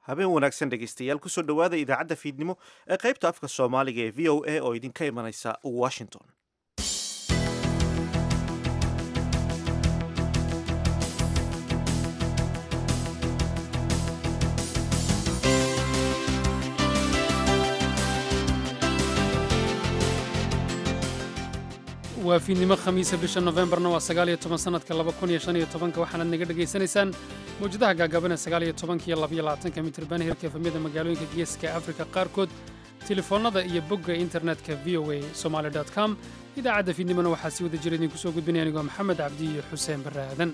habeen wanaagsan dhegaystayaal kusoo dhowaada idaacadda fiidnimo ee qaybta afka soomaaliga ee v o a oo idinka imanaysa washington waa fiidnimo khamiisa bisha nofembarna waa sagaaliyo toban sanadka laba kun iyo shan iyo tobanka waxaanaad naga dhegaysanaysaan mawjadaha gaagaaban ee sagaaliyo tobanka iyo labaiyo labaatanka mitirban hirka efamyada magaalooyinka geeska afrika qaarkood telefoonnada iyo bogga internetka v o a somaali com idaacadda fiidnimona waxaa si wada jira idinku soo gudbinaya anigoo maxamed cabdi iyo xuseen barre aadan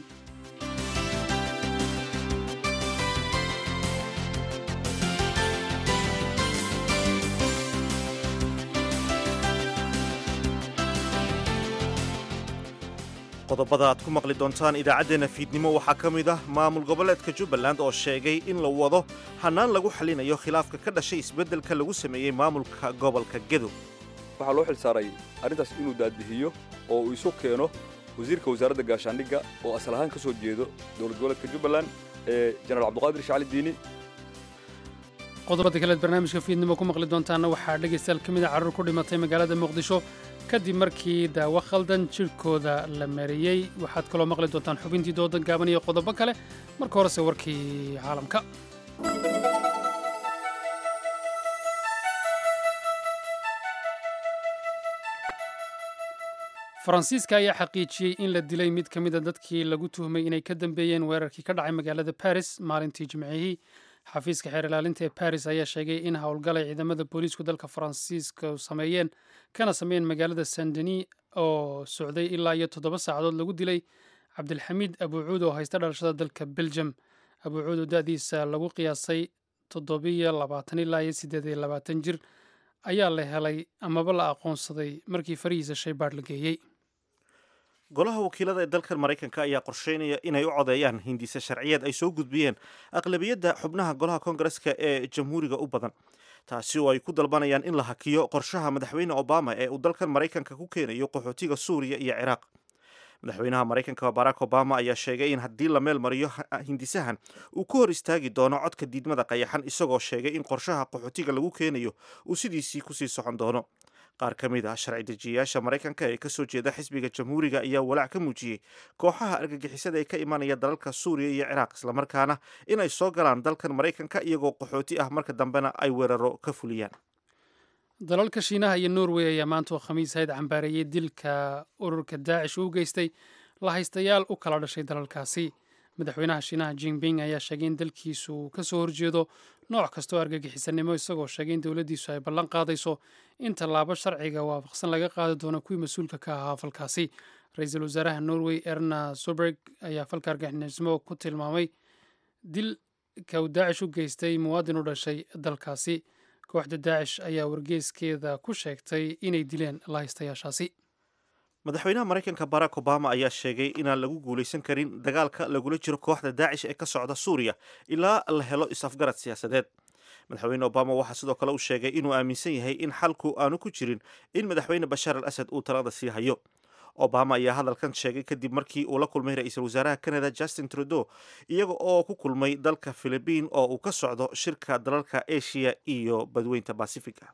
qodobada aad ku maqli doontaan idaacaddeenna fiidnimo waxaa ka mid ah maamul goboleedka jubbaland oo sheegay in la wado hannaan lagu xallinayo khilaafka ka dhashay isbeddelka lagu sameeyey maamulka gobolka gedo waxaa loo xil saaray arrintaas inuu daadbixiyo oo uu isu keeno wasiirka wasaaradda gaashaandhigga oo asal ahaan ka soo jeedo dowlad goboleedka jubbaland ee jenaraal cabduqaadir shacali diini qodobada kaleed barnaamijka fiidnimo ku maqli doontaanna waxaa dhegaystayaal ka mida carruur ku dhimatay magaalada muqdisho kadib markii daawo khaldan jidhkooda la mariyey waxaad kaloo maqli doontaan xubintii doodan gaaban iyo qodobo kale marka horese warkii caalamka faransiiska ayaa xaqiijiyey in la dilay mid ka mida dadkii lagu tuhmay inay ka dambeeyeen weerarkii ka dhacay magaalada baris maalintii jimcihii xafiiska xeer ilaalinta ee baris ayaa sheegay in howlgalay ciidamada booliisku dalka faransiiska sameeyeen kana sameeyeen magaalada sandeni oo socday ilaa iyo toddoba saacadood lagu dilay cabdilxamiid abuucuud oo haysta dhalashada dalka belgium abuucuud oo da'diisa lagu qiyaasay toddobiyo labaatan ilaa iyo siddeed iyo labaatan jir ayaa la helay amaba la aqoonsaday markii farihiisa shaybaadh la geeyey golaha wakiilada ee dalkan maraykanka ayaa qorsheynaya inay u codeeyaan hindise sharciyeed ay soo gudbiyeen aqlabiyadda xubnaha golaha koongareska ee jamhuuriga u badan taasi oo ay ku dalbanayaan in la hakiyo qorshaha madaxweyne obama ee uu dalkan maraykanka ku keenayo qaxootiga suuriya iyo ciraaq madaxweynaha maraykanka barack obama ayaa sheegay in haddii la meel mariyo hindisahan uu ku hor istaagi doono codka diidmada qayaxan isagoo sheegay in qorshaha qaxootiga lagu keenayo uu sidiisii kusii socon doono qaar ka mid ah sharci dejiyayaasha maraykanka ee kasoo jeeda xisbiga jamhuuriga ayaa walaac ka muujiyey kooxaha argagixisada ee ka imanaya dalalka suuriya iyo ciraaq islamarkaana inay soo galaan dalkan maraykanka iyagoo qaxooti ah marka dambena ay weeraro ka fuliyaan dalalka shiinaha iyo norway ayaa maanta oo khamiis hayd cambaareeyey dilka ururka daacish uu geystay lahaystayaal u kala dhashay dalalkaasi madaxweynaha shiinaha jinping ayaa sheegay in dalkiisu uu ka soo horjeedo nooc kasta oo argagixisanimo isagoo sheegay in dowladdiisu ay ballan qaadayso in tallaabo sharciga waafaqsan laga qaadi doono kuwii mas-uulka ka ahaa falkaasi ra-iisul wasaaraha norway erna soberg ayaa falka argagixisnimo ku tilmaamay dilka uu daacish u geystay muwaadin u dhashay dalkaasi kooxda daacish ayaa wargeeskeeda ku sheegtay inay dileen lahaystayaashaasi madaxweynaha maraykanka barack obama ayaa sheegay inaan lagu guulaysan karin dagaalka lagula jiro kooxda daacish ee ka socda suuriya ilaa la helo is-afgarad siyaasadeed madaxweyne obama waxaa sidoo kale uu sheegay inuu aaminsan yahay in xalku aanu ku jirin in madaxweyne bashaar al asad uu talada sii hayo obama ayaa hadalkan sheegay kadib markii uu la kulmay ra-iisul wasaaraha canada justin trudeau iyaga oo ku kulmay dalka philibiin oo uu ka socdo shirka dalalka asia iyo badweynta basifiga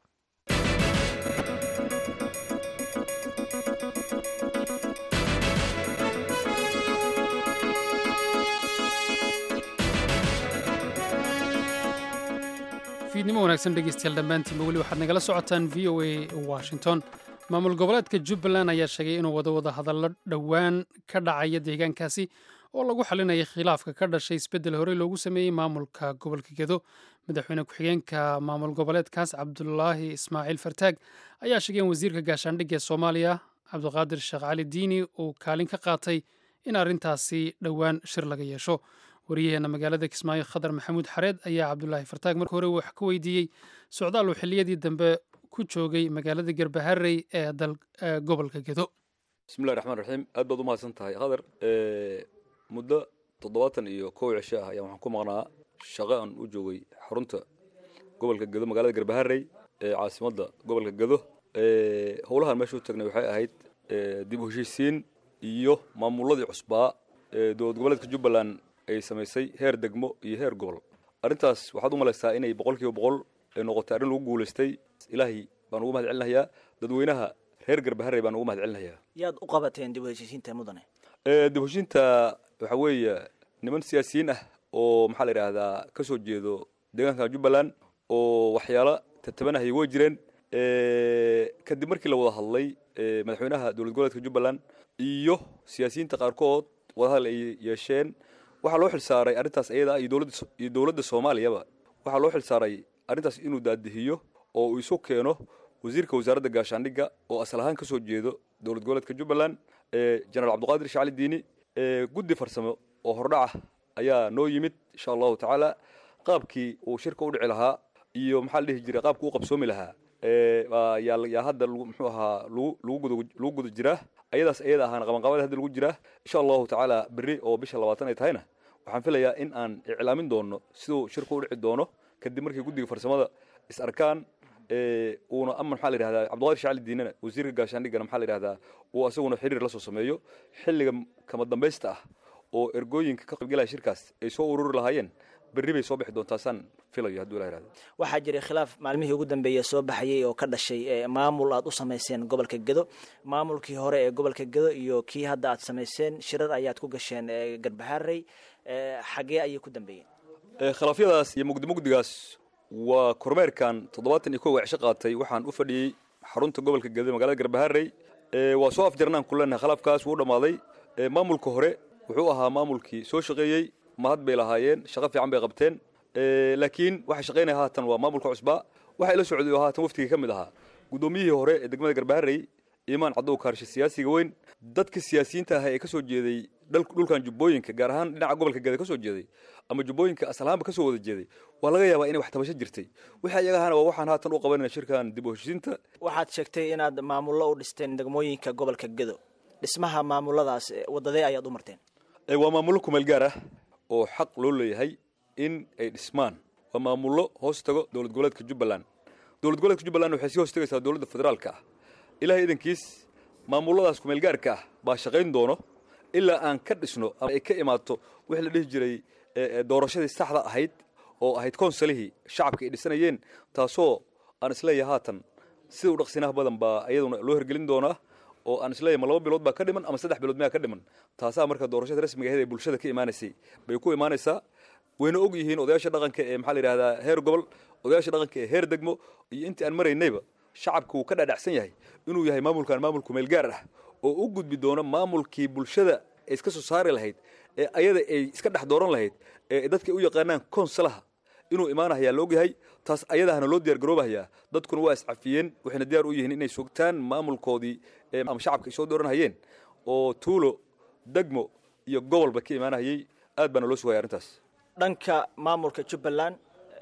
fiidnimo wanaagsan dhegeystayaal dhammaantiinba weli waxaad nagala socotaan v o a washington maamul goboleedka jubbaland ayaa sheegay inuu wado wada hadallo dhowaan ka dhacaya deegaankaasi oo lagu xalinaya khilaafka ka dhashay isbeddel horey loogu sameeyey maamulka gobolka gedo madaxweyne ku-xigeenka maamul goboleedkaas cabdulaahi ismaaciil fartaag ayaa sheegay in wasiirka gaashaandhigga ee soomaaliya cabdiqaadir sheekh cali diini uu kaalin ka qaatay in arrintaasi dhowaan shir laga yeesho waryaheena magaalada kismaayo khadar maxamuud xareed ayaa cabdulaahi fartaag marka hore wax ka weydiiyey socdaal uu xilliyadii dambe ku joogay magaalada garbaharey ee gobolka gedo bismillahi raxmaan raxiim aad baad u mahadsan tahay khadar muddo toddobaatan iyo kow cisho ah ayaan waxaan ku maqnaa shaqo aan u joogay xarunta gobolka gedo magaalada garbaharey ee caasimadda gobolka gedo howlahan meesha u tagnay waxay ahayd dib u heshiisiin iyo maamuladii cusbaa ee dowlad goboleedka jubbaland ay samaysay heer degmo iyo heer gobol arrintaas waxaad u malaysaa inay boqol kiiba boqol ay noqotay arrin lagu guulaystay ilaahay baan ugu mahad celinayaa dadweynaha reer garbaharey baan ugu mahad celinayaa yaad u qabateen dib u heshiisiinta mudane dib heshiinta waxaa weeye niman siyaasiyiin ah oo maxaa la yidhaahdaa ka soo jeedo deegaanka jubbaland oo waxyaalo tatabanahaya way jireen kadib markii la wada hadlay madaxweynaha dowlad goboleedka jubbaland iyo siyaasiyiinta qaarkood wadahadal ay yeesheen waxaa loo xilsaaray arrintaas iyada iyo dowladda iyo dowladda soomaaliyaba waxaa loo xilsaaray arrintaas inuu daadihiyo oo uu isu keeno wasiirka wasaaradda gaashaandhigga oo asal ahaan ka soo jeedo dowlad goboleedka jubbaland jenaraal cabdiqaadir shacali diini guddi farsamo oo hordhaca ayaa noo yimid insha allahu tacaala qaabkii uu shirka u dhici lahaa iyo maxaa la dhihi jiray qaabkii u qabsoomi lahaa yaa hadda muxuu ahaa lagu guda jiraa ayadaas ayada ahaana qabanqaabada hadda lagu jiraa insha allahu tacaala berri oo bisha labaatan ay tahayna waxaan filayaa in aan iclaamin doono siduu shirku u dhici doono kadib markii guddiga farsamada is arkaan uuna ama maxaa la yidhahdaa cabdiqaadir shacali diinana wasiirka gaashaandhiggana maxaa la yidhahdaa uu asaguna xiriir la soo sameeyo xilliga kama dambaysta ah oo ergooyinka ka qaybgalaya shirkaas ay soo ururi lahaayeen berri bay soo bixi doontaa saan filayo hadduu ilah yihahdo waxaa jiray khilaaf maalmihii ugu dambeeya soo baxayay oo ka dhashay maamul aad u samayseen gobolka gedo maamulkii hore ee gobolka gedo iyo kii hadda aad samayseen shirar ayaad ku gasheen garbaharey xagee ayay ku dambeeyeen khilaafyadaas iyo mugdi mugdigaas waa kormeerkan toddobaatan iyo kow cisho qaatay waxaan u fadhiyey xarunta gobolka gedo magaalada garbaharey waa soo afjarnaan ku leenahay khilaafkaas wuu dhammaaday maamulka hore wuxuu ahaa maamulkii soo shaqeeyey mahad bay lahaayeen shaqo fiican bay qabteen laakiin waxa shaqaynaya haatan waa maamulka cusbaa waxa ila socday oo haatan waftigii ka mid ahaa guddoomiyihii hore ee degmada garbaharey imaan caddow kaarshe siyaasiga weyn dadka siyaasiyiinta ah ee ka soo jeeday dhulkan jubbooyinka gaar ahaan dhinaca gobolka geda ka soo jeeday ama jubbooyinka asalahaanba ka soo wada jeeday waa laga yaabaa inay wax tabasho jirtay wixii ayaga ahana waa waxaan haatan u qabanayna shirkan dib u heshiisiinta waxaad sheegtay inaad maamullo u dhisteen degmooyinka gobolka gedo dhismaha maamuladaas wadadee ayaad u marteen waa maamullo kumeel gaar ah oo xaq loo leeyahay in ay dhismaan waa maamullo hoos tago dowlad goboleedka jubbaland dowlad goboleedka jubbaland waxay sii hoos tagaysaa dowladda federaalka ah ilahay idankiis maamulladaas kumeelgaarka ah baa shaqayn doono ilaa aan ka dhisno ama ay ka imaato wixii la dhihi jiray doorashadii saxda ahayd oo ahayd konsalihii shacabka ay dhisanayeen taasoo aan isleeyahay haatan sida u dhaqsinaha badan baa iyaduna loo hergelin doonaa oo aan isleeyahay ma laba bilood baa ka dhiman ama saddex bilood miyaa ka dhiman taasaa marka doorashada rasmiga ahayd ee bulshada ka imaanaysay bay ku imaanaysaa wayna og yihiin odayaasha dhaqanka ee maxaa la yidhahdaa heer gobol odayaasha dhaqanka ee heer degmo iyo intii aan maraynayba shacabka wuu ka dhadhacsan yahay inuu yahay maamulkan maamul kumeel gaar ah oo u gudbi doono maamulkii bulshada ay iska soo saari lahayd ee ayada ay iska dhex dooran lahayd ee dadka u yaqaanaan konsalaha inuu imaanahayaa la ogyahay taas ayadahana loo diyaar garoobahayaa dadkuna waa iscafiyeen waxayna diyaar u yihiin inay sugtaan maamulkoodii ama shacabka ay soo dooranhayeen oo tuulo degmo iyo gobolba ka imaanahayay aad baana loo sugaya arrintaas dhanka maamulka jubbaland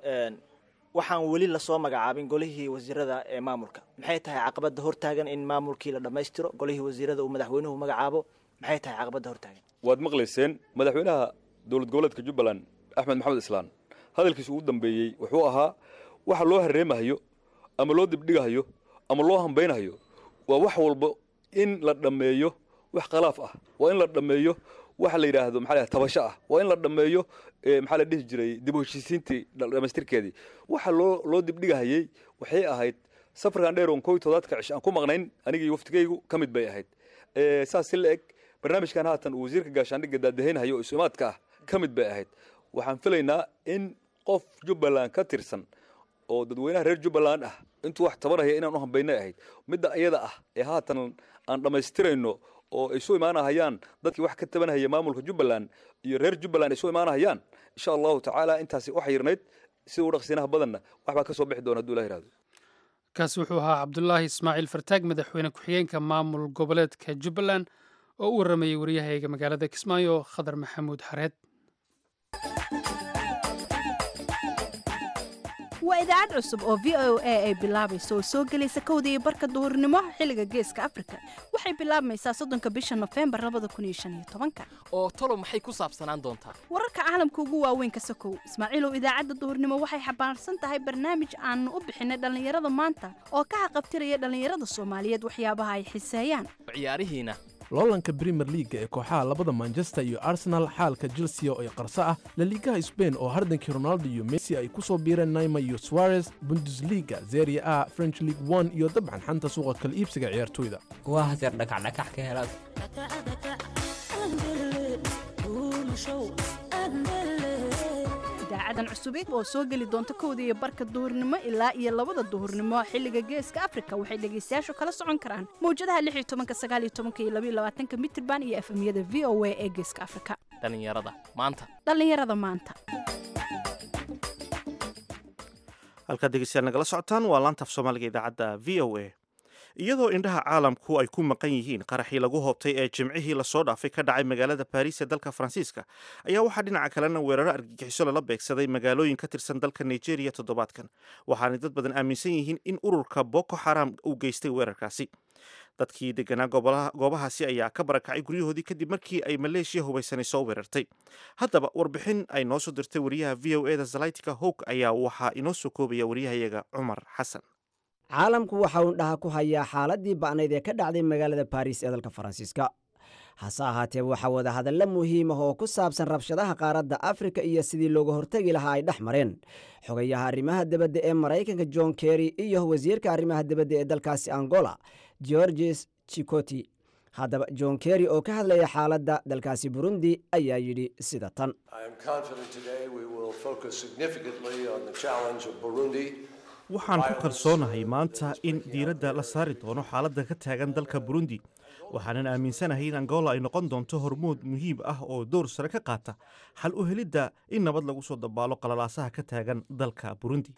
waxaan weli lasoo magacaabin golihii wasiirada ee maamulka maxay tahay caqabadda hortaagan in maamulkii la dhammaystiro golihii wasiirada uu madaxweynuhu magacaabo maxay tahay caqabadda hortaagan waad maqlayseen madaxweynaha dowlad goboleedka jubbaland axmed maxamed islaan hadalkiisa ugu dambeeyey wuxuu ahaa waxa loo hareemahayo ama loo dibdhigahayo ama loo hambaynahayo waa wax walba in la dhammeeyo wax khalaaf ah waa in la dhammeeyo waxa la yidhaahdo maxaa la tabasho ah waa in la dhammeeyo maxaa la dhihi jiray dib u heshiisiintii dhamaystirkeedii waxa loo loo dibdhigahayey waxay ahayd safarkan dheer oon kow iyo todobaadka cish aan ku maqnayn anigii waftigaygu ka mid bay ahayd saas si la eg barnaamijkan haatan uu wasiirka gaashaandhigga daadahaynhayo oo isu-imaadka ah ka mid bay ahayd waxaan filaynaa in qof jubbaland ka tirsan oo dadweynaha reer jubbaland ah intuu wax tabanaya inaan u hambaynay ahayd midda iyada ah ee haatan aan dhammaystirayno oo ay soo imaanahayaan dadkii wax ka tabanahaya maamulka jubbaland iyo reer jubbaland ay soo imaanahayaan insha allahu tacaala intaasi u xayirnayd sida u dhaqsiinaha badanna waxbaa ka soo bixi doona haduu ilah yihahdo kaasi wuxuu ahaa cabdulaahi ismaaciil fartaag madaxweyne ku-xigeenka maamul goboleedka jubbaland oo u warramayey waryahayga magaalada kismaayo khadar maxamuud xareed waa idaacad cusub oo v o a ay bilaabayso oo soo gelaysa kowda iyo barka duhurnimo xilliga geeska afrika waxay bilaabmaysaa soddonka bisha nofembar labada kun iyo shan iyo tobanka oo talo maxay ku saabsanaan doontaa wararka caalamka ugu waaweyn ka sokow ismaaciilow idaacadda duhurnimo waxay xambaarsan tahay barnaamij aanu u bixinay dhallinyarada maanta oo ka haqabtiraya dhallinyarada soomaaliyeed waxyaabaha ay xiseeyaan ciyaarihiina loolanka premier leaga ee kooxaha labada manchester iyo arsenal xaalka chelsea oo ay qarso ah laliigaha sbain oo hardankii ronaldo iyo messi ay ku soo biireen naima iyo suarez bundesliga zeria a french league one iyo dabcan xanta suuqa kala iibsiga ciyaartoyda waa hadeer dhakacdhakax ka helaad idaacadan cusubeed oo soo geli doonta kowda iyo barka duhurnimo ilaa iyo labada duhurnimo xilliga geeska afrika waxay dhegaystayaashu kala socon karaan mawjadaha lix iyo tobanka sagaal iyo tobanka iyo labaiyo labaatanka mitirban iyo efemyada v o a ee geeska afrika dhallinyarada maanta dhallinyarada maanta halkaad dhegeystayaal nagala socotaan waa laanta af soomaaliga idaacadda v o a iyadoo indhaha caalamku ay ku maqan yihiin qaraxii lagu hoobtay ee jimcihii lasoo dhaafay ka dhacay magaalada baariis ee dalka faransiiska ayaa waxaa dhinaca kalena weeraro argagixiso lala beegsaday magaalooyin ka tirsan dalka nigeria toddobaadkan waxaanay dad badan aaminsan yihiin in ururka boko xaram uu geystay weerarkaasi dadkii deganaa goobahaasi ayaa ka barakacay guryahoodii kadib markii ay maleeshiya hubaysanay soo weerartay haddaba warbixin ay noo soo dirtay wariyaha v o eda zalaytika howg ayaa waxaa inoo soo koobaya wariyahayaga cumar xasan caalamku waxa uu dhaha ku hayaa xaaladii ba'nayd ee ka dhacday magaalada baariis ee dalka faransiiska hase ahaatee waxaa wadahadalla muhiim ah oo ku saabsan rabshadaha qaaradda afrika iyo sidii looga hortegi lahaa ay dhex mareen xogayaha arrimaha debadda ee maraykanka john kerry iyo wasiirka arrimaha debadda ee dalkaasi angola georges chikoti haddaba john kerry oo ka hadlaya xaaladda dalkaasi burundi ayaa yidhi sida tan waxaan ku kalsoonahay maanta in diiradda la saari doono xaaladda ka taagan dalka burundi waxaanan aaminsanahay in angola ay noqon doonto hormood muhiim ah oo door sare ka qaata xal u helidda in nabad lagu soo dabaalo qalalaasaha ka taagan dalka burundi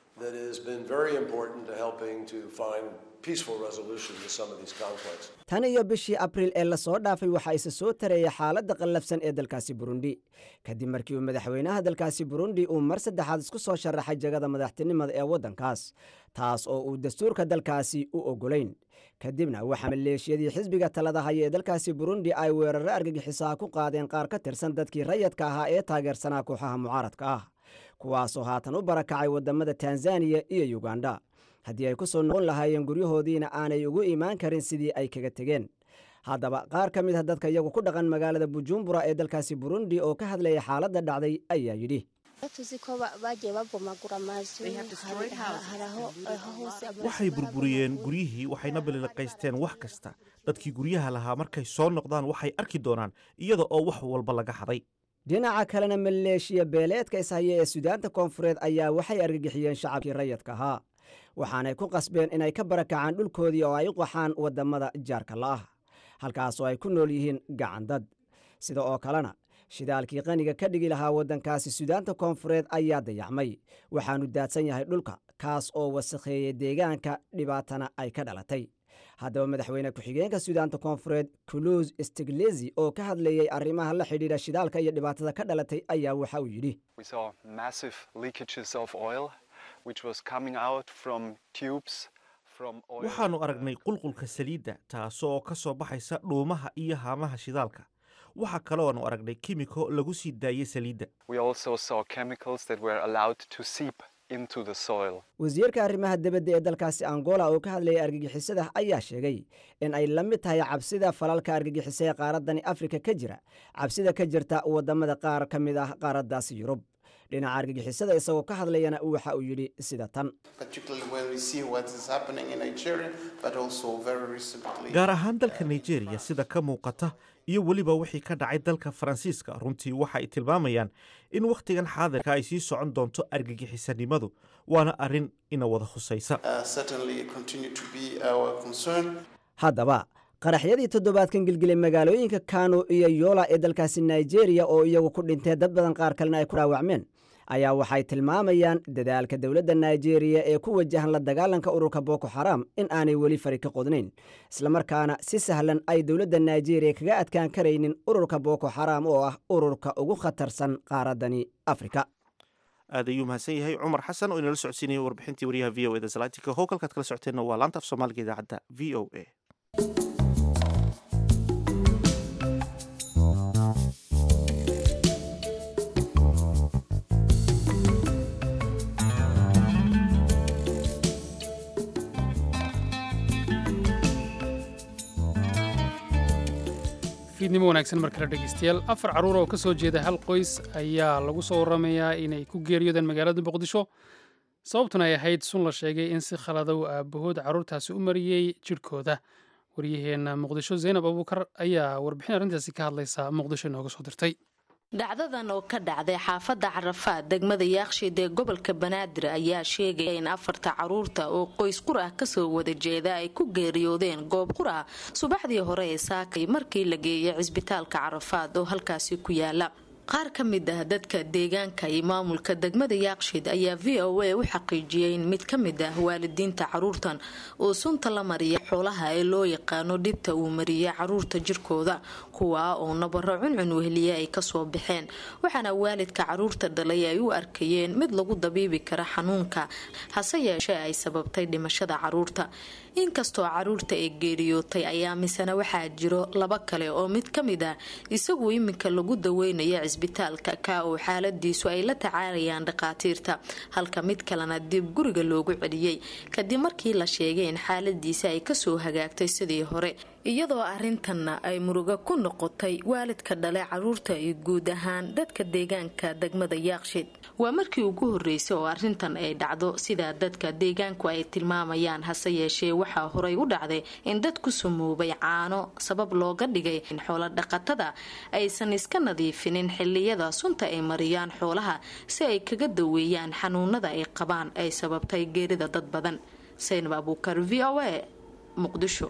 tan iyo bishii abriil ee lasoo dhaafay waxaa isa soo tareeyay xaaladda qallafsan ee dalkaasi burundi kadib markii uu madaxweynaha dalkaasi burundi uu mar saddexaad isku soo sharaxay jagada madaxtinimada ee waddankaas taas oo uu dastuurka dalkaasi u oggolayn kadibna waxaa maleeshiyadii xisbiga talada haya ee dalkaasi burundi ay weeraro argagixisaha ku qaadeen qaar ka tirsan dadkii rayadka ahaa ee taageersanaa kooxaha mucaaradka ah kuwaasoo haatan u barakacay waddamada tanzaniya iyo yuganda haddii ay ku soo noqon lahaayeen guryahoodiina aanay ugu imaan karin sidii ay kaga tegeen haddaba qaar ka mid a dadka iyagu ku dhaqan magaalada bujumbura ee dalkaasi burundi oo ka hadlaya xaaladda dhacday ayaa yidhi waxay burburiyeen guryihii waxayna baliliqaysteen wax kasta dadkii guryaha lahaa markay soo noqdaan waxay arki doonaan iyada oo wax walba laga haday dhinaca kalena maleeshiya beeleedka ishaya ee sudaanta koonfureed ayaa waxay argagixiyeen shacabkii rayadka ahaa waxaanay ku qasbeen inay ka barakacaan dhulkoodii oo ay u qaxaan waddamada jaarka la'ah halkaasoo ay ku nool yihiin gacandad sida oo kalena shidaalkii qaniga ka dhigi lahaa waddankaasi sudaanta koonfureed ayaa dayacmay waxaanu daadsan yahay dhulka kaas oo wasakheeyey deegaanka dhibaatana ay ka dhalatay haddaba madaxweyne ku-xigeenka sudaanta koonfureed kuluus stiglezi oo ka hadlayey arrimaha la xidhiidha shidaalka iyo dhibaatada ka dhalatay ayaa waxa uu yidhi waxaannu aragnay qulqulka saliidda taasoo ka soo baxaysa dhuumaha iyo haamaha shidaalka waxaa kalooanu aragnay kimiko lagu sii daayey saliidda wasiirka arrimaha debadda ee dalkaasi angola oo ka hadlayay argagixisada ayaa sheegay in ay la mid tahay cabsida falalka argagixisa ee qaaraddani afrika ka jira cabsida ka jirta waddamada qaar ka mid ah qaaraddaasi yurub dhinaca argagixisada isagoo ka hadlayana waxa uu yidhi sida tan gaar ahaan dalka nigeria sida ka muuqata iyo weliba wixii ka dhacay dalka faransiiska runtii waxa ay tilmaamayaan in wakhtigan xaadirka ay sii socon doonto argagixisanimadu waana arrin ina wada khusaysa haddaba qaraxyadii toddobaadkan gelgelay magaalooyinka kano iyo yoola ee dalkaasi nigeria oo iyagu ku dhintee dad badan qaar kalena ay ku dhaawacmeen ayaa waxay tilmaamayaan dadaalka dowladda nigeria ee ku wajahan la dagaalanka ururka boko xaram in aanay weli fari ka qodnayn islamarkaana si sahlan ay dowladda nigeria kaga adkaan karaynin ururka boko xaram oo ah ururka ugu khatarsan qaaraddani afrika aad ayuu mahadsan yahay cumar xasan oo inala socodsiinaya warbixintii wariyaha v o eda salaatika howkalkaad kala socoteenna waa laanta af soomaaliga idaacadda v o a fiidnimo wanaagsan mar kale dhegaystayaal afar carruur oo ka soo jeeda hal qoys ayaa lagu soo waramayaa inay ku geeriyoodeen magaalada muqdisho sababtuna ay ahayd sun la sheegay in si khaladow aabahood carruurtaasi u mariyey jidhkooda waryaheenna muqdisho zaynab abuukar ayaa warbixin arrintaasi ka hadlaysa muqdisho inooga soo dirtay dhacdadan oo ka dhacday xaafadda carafaad degmada yaaqshiid ee gobolka banaadir ayaa sheegaya in afarta caruurta oo qoys qur ah kasoo wada jeeda ay ku geeriyoodeen goob qur ah subaxdii hore ee saakay markii la geeyay cisbitaalka carafaad oo halkaasi ku yaala qaar ka mid ah dadka deegaanka iyo maamulka degmada yaaqshiid ayaa v o a u xaqiijiyay in mid ka mid ah waalidiinta caruurtan oo sunta la mariya xoolaha ee loo yaqaano dhibta uu mariyay caruurta jirkooda kuwaa oo nabaro cuncun weheliye ay kasoo baxeen waxaana waalidka caruurta dhalay ay u arkayeen mid lagu dabiibi kara xanuunka hase yeeshee ay sababtay dhimashada caruurta inkastoo caruurta ee geeriyootay ayaa misena waxaa jiro laba kale oo mid ka mid ah isagu iminka lagu daweynaya cisbitaalka ka oo xaaladiisu ay la tacaalayaan dhakhaatiirta halka mid kalena dib guriga loogu celiyey kadib markii la sheegay in xaaladiisa ay kasoo hagaagtay sidii hore iyadoo arintanna ay murugo ku noqotay waalidka dhale caruurta iyo guud ahaan dadka deegaanka degmada yaaqshiid waa markii ugu horeysay oo arintan ay dhacdo sidaa dadka deegaanku ay tilmaamayaan hase yeeshee waxaa horay u dhacday in dad ku sumoobay caano sabab looga dhigay in xoolo dhaqatada aysan iska nadiifinin xiliyada sunta ay mariyaan xoolaha si ay kaga daweeyaan xanuunada ay qabaan ay sababtay geerida dad badan saynab abuukar v o a muqdisho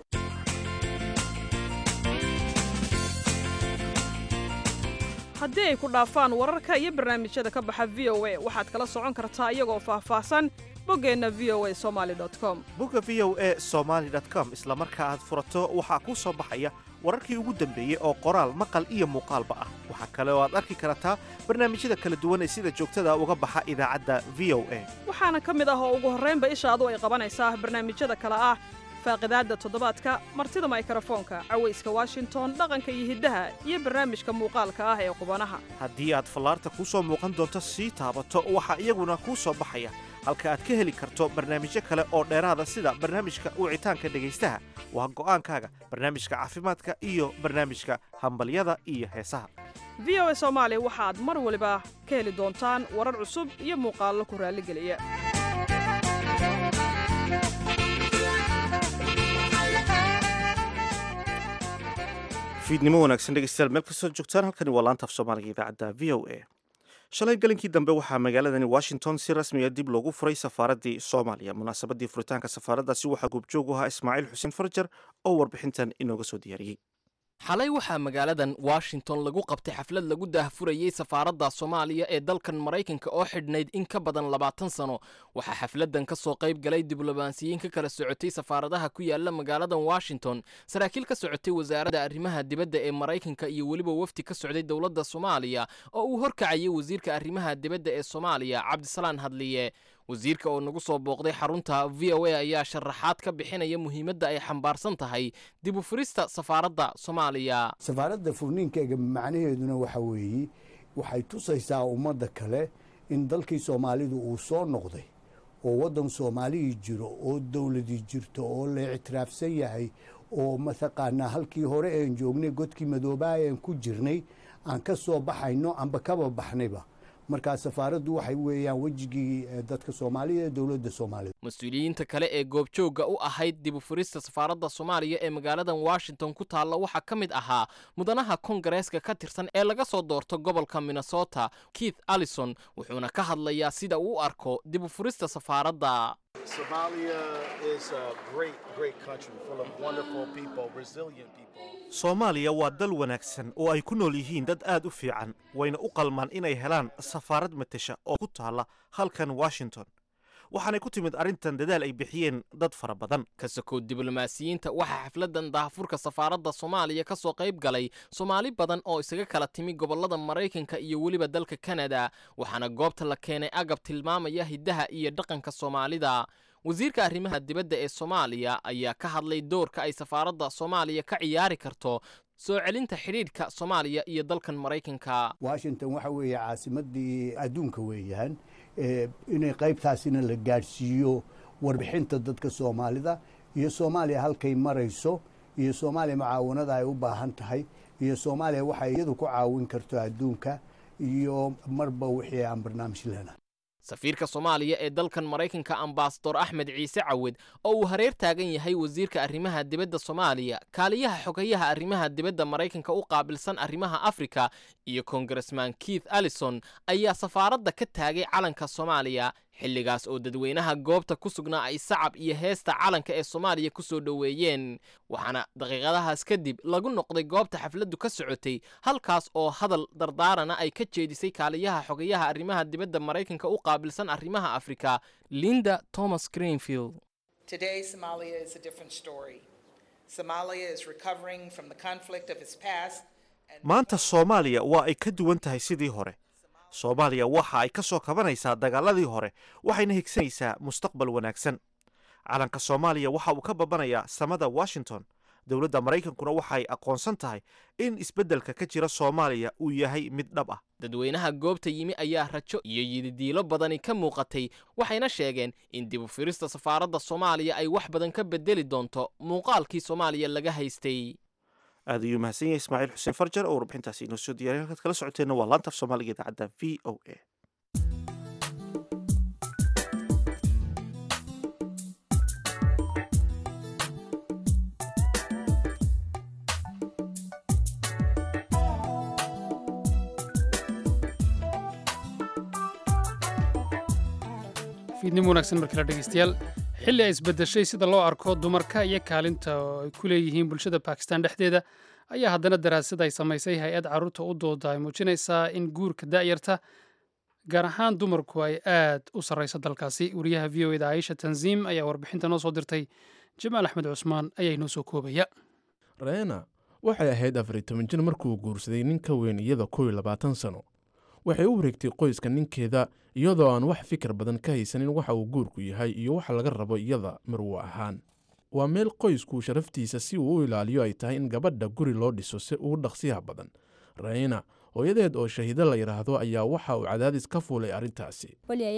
haddii ay ku dhaafaan wararka iyo barnaamijyada ka baxa v o a waxaad kala socon kartaa iyagoo faahfaahsan boggeenna v o a somaali com bogga v o a somaali com isla marka aad furato waxaa kuu soo baxaya wararkii ugu dambeeyey oo qoraal maqal iyo muuqaalba ah waxaa kale oo aad arki kartaa barnaamijyada kala duwan ee sida joogtada uga baxa idaacadda v o a waxaana ka mid ah oo ugu horraynba ishaadu ay qabanaysaa barnaamijyada kale ah faaqidaadda toddobaadka martida maykrofoonka cawayska washington dhaqanka iyo hiddaha iyo barnaamijka muuqaalka ah ee qubanaha haddii aad fallaarta kuu soo muuqan doonto sii taabato waxaa iyaguna kuu soo baxaya halka aad ka heli karto barnaamijyo kale oo dheeraada sida barnaamijka wicitaanka dhegaystaha waa go'aankaaga barnaamijka caafimaadka iyo barnaamijka hambalyada iyo heesaha v o a soomaali waxaad mar waliba ka heli doontaan warar cusub iyo muuqaallo ku raalligeliya fiidnimo wanaagsan dhegeystayaal meel kastoo joogtaan halkani waa laanta af soomaaliga idaacadda v o a shalay galinkii dambe waxaa magaaladani washington si rasmiga dib loogu furay safaaraddii soomaaliya munaasabadii furitaanka safaaraddaasi waxaa goobjoog u ahaa ismaaciil xuseen farjar oo warbixintan inooga soo diyaariyey xalay waxaa magaaladan washington lagu qabtay xaflad lagu daahfurayey safaaradda soomaaliya ee dalkan maraykanka oo xidhnayd in ka badan labaatan sano waxaa xafladan ka soo qayb galay diblomaasiyiin ka kala socotay safaaradaha ku yaala magaaladan washington saraakiil ka socotay wasaaradda arrimaha dibadda ee maraykanka iyo weliba wafdi ka socday dowladda soomaaliya oo uu horkacayay wasiirka arrimaha dibadda ee soomaaliya cabdisalaan hadliye wasiirka oo nagu soo booqday xarunta v o a ayaa sharaxaad ka bixinaya muhiimadda ay xambaarsan tahay dib u furista safaaradda soomaaliya safaaradda furniinkeega macnaheeduna waxa weeye waxay tusaysaa ummadda kale in dalkii soomaalidu uu soo noqday oo waddan soomaalihii jiro oo dowladii jirto oo la ictiraafsan yahay oo mataqaanaa halkii hore een joognay godkii madoobaa een ku jirnay aan ka soo baxayno amba kaba baxnayba markaa safaaraddu waxay weeyaan wejigii dadka soomaalida ee dowladda soomaalida mas-uuliyiinta kale ee goobjoogga u ahayd dib u furista safaaradda soomaaliya ee magaaladan washington ku taalla waxaa ka mid ahaa mudanaha kongareeska ka tirsan ee laga soo doorto gobolka minnesota keith allison wuxuuna ka hadlayaa sida uu u arko dib u furista safaaradda soomaaliya waa dal wanaagsan oo ay ku nool yihiin dad aad u fiican wayna u qalmaan inay helaan safaarad matesha oo ku taalla halkan washington waxaanay ku timid arrintan dadaal ay bixiyeen dad fara badan ka sokow diblomaasiyiinta waxaa xafladan daahfurka safaaradda soomaaliya ka soo qayb galay soomaali badan oo isaga kala timi gobollada maraykanka iyo weliba dalka kanada waxaana goobta la keenay agab tilmaamaya hiddaha iyo dhaqanka soomaalida wasiirka arrimaha dibadda ee soomaaliya ayaa ka hadlay doorka ay safaaradda soomaaliya ka ciyaari karto soo celinta xidhiidhka soomaaliya iyo dalkan maraykanka washington waxa weeye caasimadii adduunka weeyaan inay qaybtaasina la gaadhsiiyo warbixinta dadka soomaalida iyo soomaaliya halkay marayso iyo soomaaliya mucaawanada ay u baahan tahay iyo soomaaliya waxay iyadu ku caawin karto adduunka iyo marba wixii aan barnaamij lena safiirka soomaaliya ee dalkan maraykanka ambasador axmed ciise cawed oo uu hareer taagan yahay wasiirka arrimaha dibadda soomaaliya kaaliyaha xogayaha arrimaha dibadda maraykanka u qaabilsan arrimaha afrika iyo kongaresman keith allison ayaa safaaradda ka taagay calanka soomaaliya xilligaas oo dadweynaha goobta ku sugnaa ay sacab iyo heesta calanka ee soomaaliya ku soo dhoweeyeen waxaana daqiiqadahaas kadib lagu noqday goobta xafladdu ka socotay halkaas oo hadal dardaarana ay ka jeedisay kaaliyaha xogayaha arrimaha dibadda maraykanka u qaabilsan arrimaha afrika linda thomas greenfield Today, Somalia is a different story. Somalia is recovering from the conflict of its past. maanta soomaaliya waa ay ka duwan tahay sidii hore soomaaliya waxa ay ka soo kabanaysaa dagaaladii hore waxayna higsanaysaa mustaqbal wanaagsan calanka soomaaliya waxa uu ka babanayaa samada washington dowladda maraykankuna waxay aqoonsan tahay in isbeddelka ka jira soomaaliya uu yahay mid dhab ah dadweynaha goobta yimi ayaa rajo iyo yididiilo badani ka muuqatay waxayna sheegeen in dib u firista safaaradda soomaaliya ay wax badan ka bedeli doonto muuqaalkii soomaaliya laga haystay aad ayuu mahadsan yahay ismaaciil xuseen farjar oo warbixintaasi inoo soo diyaray halkaad kala socoteenna waa laanta af soomaaliga idaacadda v o a fiidnimo wanaagsan markale dhegeystayaal xilli ay isbedeshay sida loo arko dumarka iyo kaalinta ay ku leeyihiin bulshada bakistan dhexdeeda ayaa haddana daraasad ay samaysay hay-ad carruurta u dooda ay muujinaysaa in guurka da'yarta gaar ahaan dumarku ay aad u sarrayso dalkaasi wariyaha v o eda aisha tanziim ayaa warbixinta noo soo dirtay jamaal axmed cusmaan ayaa inoo soo koobaya reena waxay ahayd afariy toban jir markuu guursaday nin ka weyn iyada kow iyo labaatan sano waxay u wareegtay qoyska ninkeeda iyadoo aan wax fikir badan ka haysanin waxa uu guurku yahay iyo waxa laga rabo iyada marwo ahaan waa meel qoysku sharaftiisa si uu u ilaaliyo ay tahay in gabadha guri loo dhiso si ugu dhaqsiyaha badan rayna hooyadeed oo shahiido la yidhaahdo ayaa waxa uu cadaadis ka fuulay arrintaasi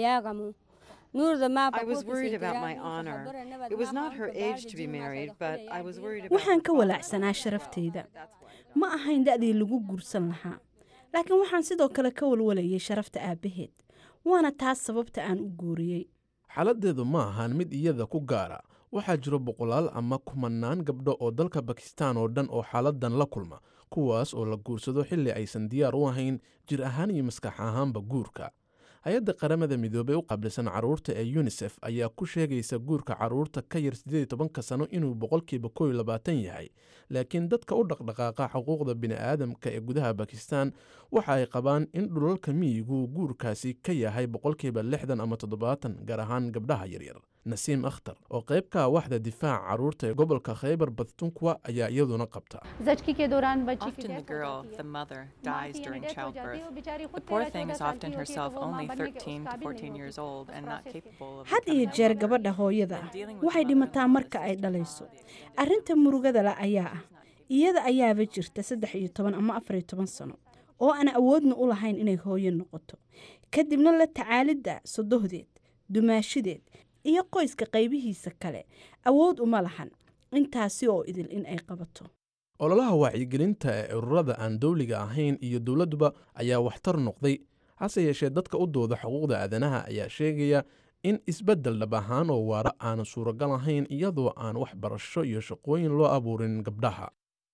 waxaan ka walaacsanaa sharafteyda ma ahayn da'dii lagu guursan lahaa laakiin waxaan sidoo kale ka walwalayay sharafta aabbaheed waana taas sababta aan u guuriyey xaaladdeedu ma ahaan mid iyada ku gaara waxaa jiro boqolaal ama kumanaan gabdho oo dalka bakistaan oo dhan oo xaaladan la kulma kuwaas oo la guursado xilli aysan diyaar u ahayn jir ahaan iyo maskax ahaanba guurka hay-adda qaramada midoobey u qaabilsan carruurta ee yunisef ayaa ku sheegaysa guurka carruurta ka yar siddeed tobanka sano inuu boqolkiiba kow iyo labaatan yahay laakiin dadka u dhaqdhaqaaqa xuquuqda bini'aadamka ee gudaha bakistan waxa ay qabaan in dhulalka miyigu guurkaasi ka yahay boqolkiiba lixdan ama toddobaatan gaar ahaan gabdhaha yaryar nasiim akhtar oo qayb ka ah waxda difaaca carruurta ee gobolka khaybar badtunkuwa ayaa iyaduna qabta Often the girl, the mother, dies during childbirth. The poor thing is often herself only 13 to 14 years old and not capable of had iyo jeer gabadha hooyada ah waxay dhimataa marka ay dhalayso arrinta murugada la ayaa ah iyada ayaaba jirta saddex iyo toban ama afar iyo toban sano oo aan awoodna u lahayn inay hooyo noqoto kadibna la tacaalidda sodohdeed dumaashadeed iyo qoyska qaybihiisa kale awood uma lahan intaasi oo idil in ay qabato ololaha wacyigelinta ee ururada aan dowliga ahayn iyo dowladduba ayaa waxtar noqday hase yeeshee dadka u dooda xuquuqda aadanaha ayaa sheegaya in isbeddel dhab ahaan oo waara aanan suuragal ahayn iyadoo aan wax barasho iyo shaqooyin loo abuurin gabdhaha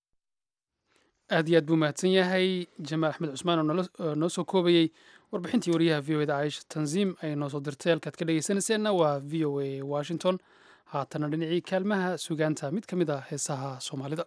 aad iyo aad buu mahadsan yahay jamaal axmed cusmaan oo noo soo koobayey warbixintii wariyaha v o eda caisha tanziim ay noo soo dirtay halkaad ka dhegeysanayseena waa v o a washington haatana dhinacii kaalmaha sugaanta mid ka mid ah heesaha soomaalida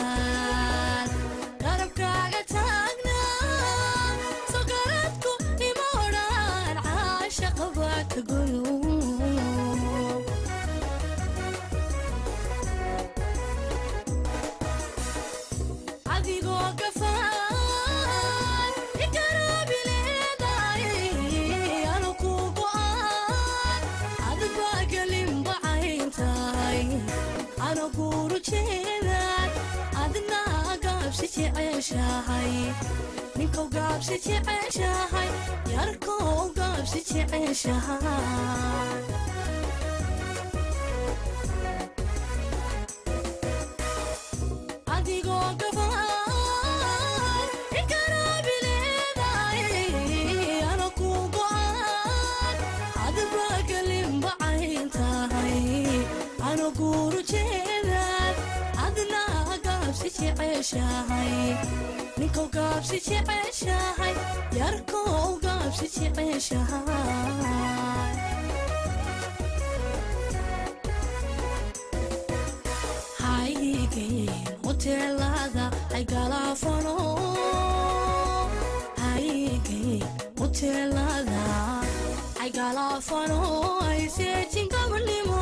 garabkaaga taagna sogaradku gaabsi jeceshahay yarkow gaabsi jeceshahay adigoo gabaan ikaraabileedaay ana ku go'aan hadba galinbacayn tahay ana guuru jeedaad adna gaabsi jeceshahay ninkow gaabsi jeceshahay yarkow gaabsi jeceshahay haygeen hoteelada ay galaafano haygeen hoteelada ay galaafano ay seejin gabadhnimo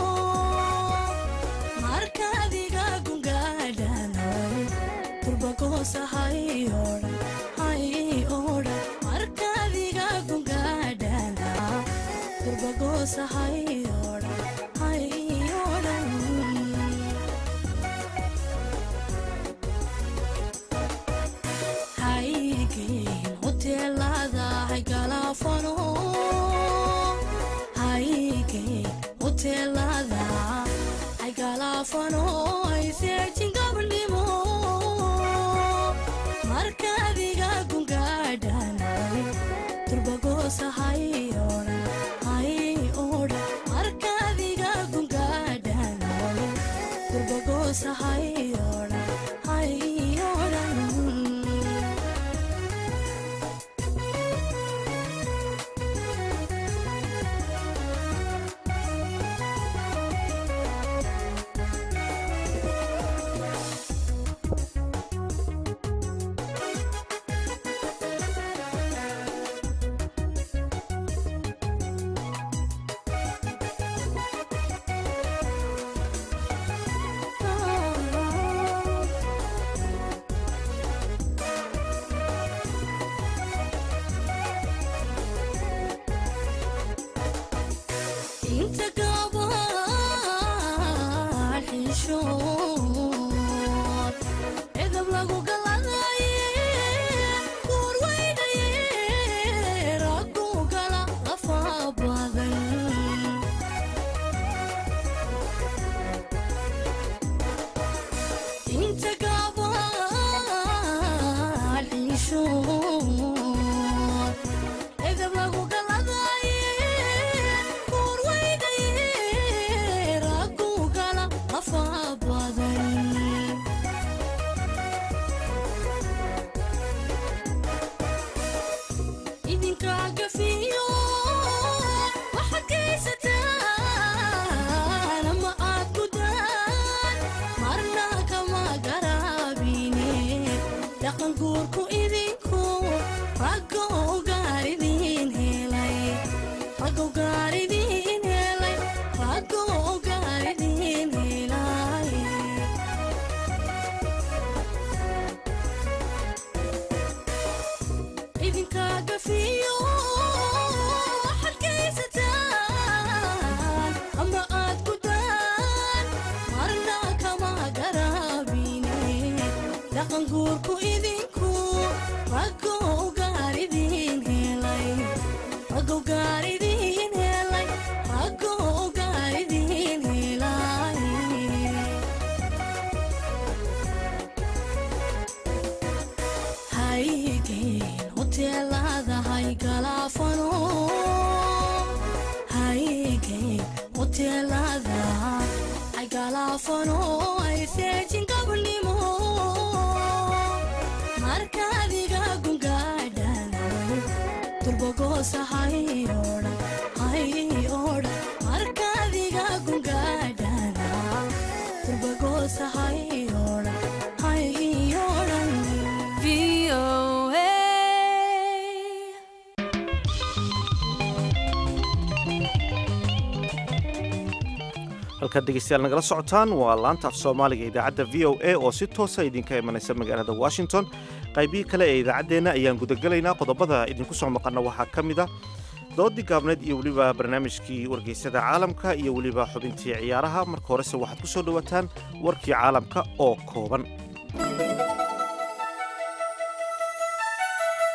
markaadiga gungaadhanay turbagoosahay odhan hay odhan markaadiga gungaadhana turbagoosahay odhan hay odhan haygeen hoteelada hay galaafano haygeen hoteelada ay galaafano ay seejin gabadhnimo markaadiga gungaadhanay turbagoosahay odhan hay odhan markaadiga gungaadhanay turbagoosahay odhan hay odhan inta gabaan xishood edab lagu galadaye kuur weynaye raggu gala lafa badan inta gabaan xishood edab lagu galadaye kuur weynaye raggu gala lafa badan idinkaa gafiyo waxaad geysataan ama aad gudaan marna kama garaabine dhaqan guurku idinku raggo gaaridin helay raggo gaaridin helay raggo gaaridin helay idinkaa gafiyo waxaad geysataan ama aad gudaan marna kama garaabine dhaqan guurku idinku raggo gaaridin helay raggo gaaridin helay raggo gaaridin helay haygeen hoteelada hay galaafano haygeen hoteelada ay galaafano ay seejin gabadhnimo markaadiga gungaadhanay turbagoosahay odhan hay odhan markaadiga gungaadhana turbagoosahay odhan hay odhan halkaad dhegeystayaal nagala socotaan waa laanta af soomaaliga idaacadda v o a oo si toosa idinka imanaysa magaalada washington qaybihii kale ee idaacaddeenna ayaan gudagelaynaa qodobada idinku soo maqanna waxaa ka mid a doodii gaabneed iyo weliba barnaamijkii wargeysyada caalamka iyo weliba xubintii ciyaaraha marka horese waxaad ku soo dhowaataan warkii caalamka oo kooban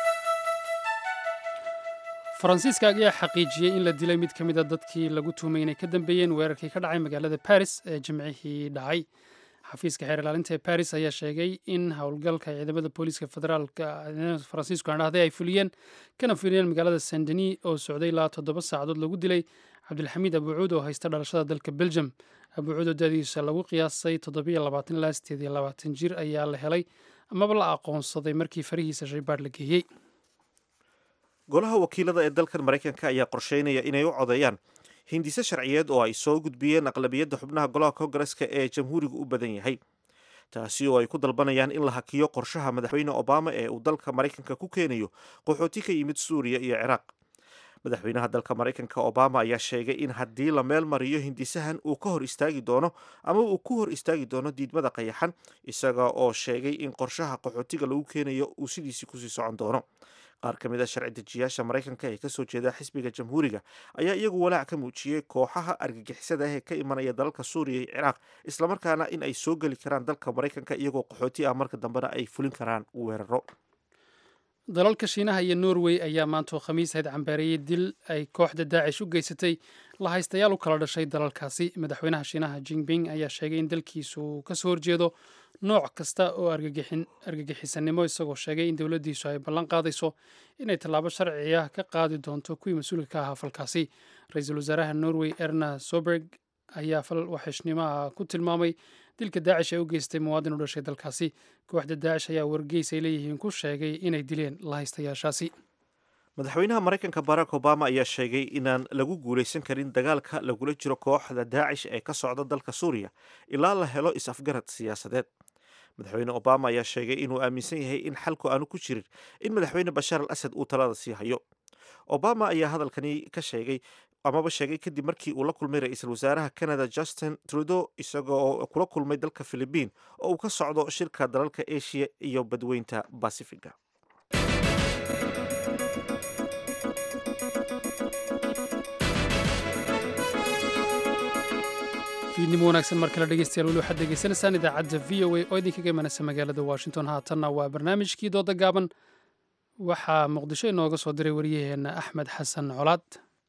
faransiiska ayaa xaqiijiyey in la dilay mid ka mid a dadkii lagu tuhmay inay ka dambeeyeen weerarkii ka dhacay magaalada baris ee jimcihii dhacay xafiiska xeer ilaalinta ee baris ayaa sheegay in howlgalka ciidamada booliiska federaalka faransiisku aan dhahday ay fuliyeen kana fuliyeen magaalada saint denis oo socday ilaa toddoba saacadood lagu dilay cabdilxamiid abuucuud oo haysta dhalashada dalka belgium abuucuud oo dadiisa lagu qiyaasay toddobiyo labaatan ilaa sideed iyo labaatan jir ayaa la helay amaba la aqoonsaday markii farihiisa shaybaadh la geeyey golaha wakiilada ee dalkan maraykanka ayaa qorsheynaya inay u codeeyaan hindise sharciyeed oo ay soo gudbiyeen aqlabiyadda xubnaha golaha kongareska ee jamhuuriga u badan yahay taasi oo ay ku dalbanayaan in la hakiyo qorshaha madaxweyne obama ee uu dalka maraykanka ku keenayo qaxooti ka yimid suuriya iyo ciraaq madaxweynaha dalka maraykanka obama ayaa sheegay in haddii la meel mariyo hindisahan uu ka hor istaagi doono ama uu ku hor istaagi doono diidmada qayaxan isaga oo sheegay in qorshaha qaxootiga lagu keenayo uu sidiisii kusii socon doono qaar ka mid a sharci dejiyaasha maraykanka ee kasoo jeeda xisbiga jamhuuriga ayaa iyagu walaac ka muujiyey kooxaha argagixisada ah ee ka imanaya dalalka suuriya iyo ciraaq islamarkaana in ay soo geli karaan dalka maraykanka iyagoo qaxooti ah marka dambena ay fulin karaan weeraro dalalka shiinaha iyo norway ayaa maantoo khamiis ahayd cambeereeyey dil ay kooxda daacish u geysatay la haystayaal u kala dhashay dalalkaasi madaxweynaha shiinaha jinping ayaa sheegay in dalkiisu uu kasoo horjeedo nooc kasta oo argagixisanimo isagoo sheegay in dowladdiisu ay ballan qaadayso inay tallaabo sharci ah ka qaadi doonto kuwii mas-uulka ka ahaa falkaasi ra-iisul wasaaraha norway erna soberg ayaa fal waxeeshnimaha ku tilmaamay dilka daacish ee u geystay muwaadin u dhashay dalkaasi kooxda daacish ayaa wargeys ay leeyihiin ku sheegay inay dileen lahaystayaashaasi madaxweynaha maraykanka barack obama ayaa sheegay inaan lagu guulaysan karin dagaalka lagula jiro kooxda daacish ee ka socda dalka suuriya ilaa la helo is-afgarad siyaasadeed madaxweyne obama ayaa sheegay inuu aaminsan yahay in xalku aanu ku jirin in madaxweyne bashaar al asad uu talada sii hayo obama ayaa hadalkani ka sheegay amaba sheegay kadib markii uu la kulmay ra-iisul wasaaraha canada justin trudeau isagoo kula kulmay dalka philibiin oo uu ka socdo shirka dalalka asia iyo badweynta basifiga fiidnimo wanaagsan mar kale dhegeystayaal weli waxaad degeysanaysaan idaacadda v o a oo idinkaga imanaysa magaalada washington haatanna waa barnaamijkii dooda gaaban waxaa muqdisho inooga soo diray wariyaheenna axmed xasan colaad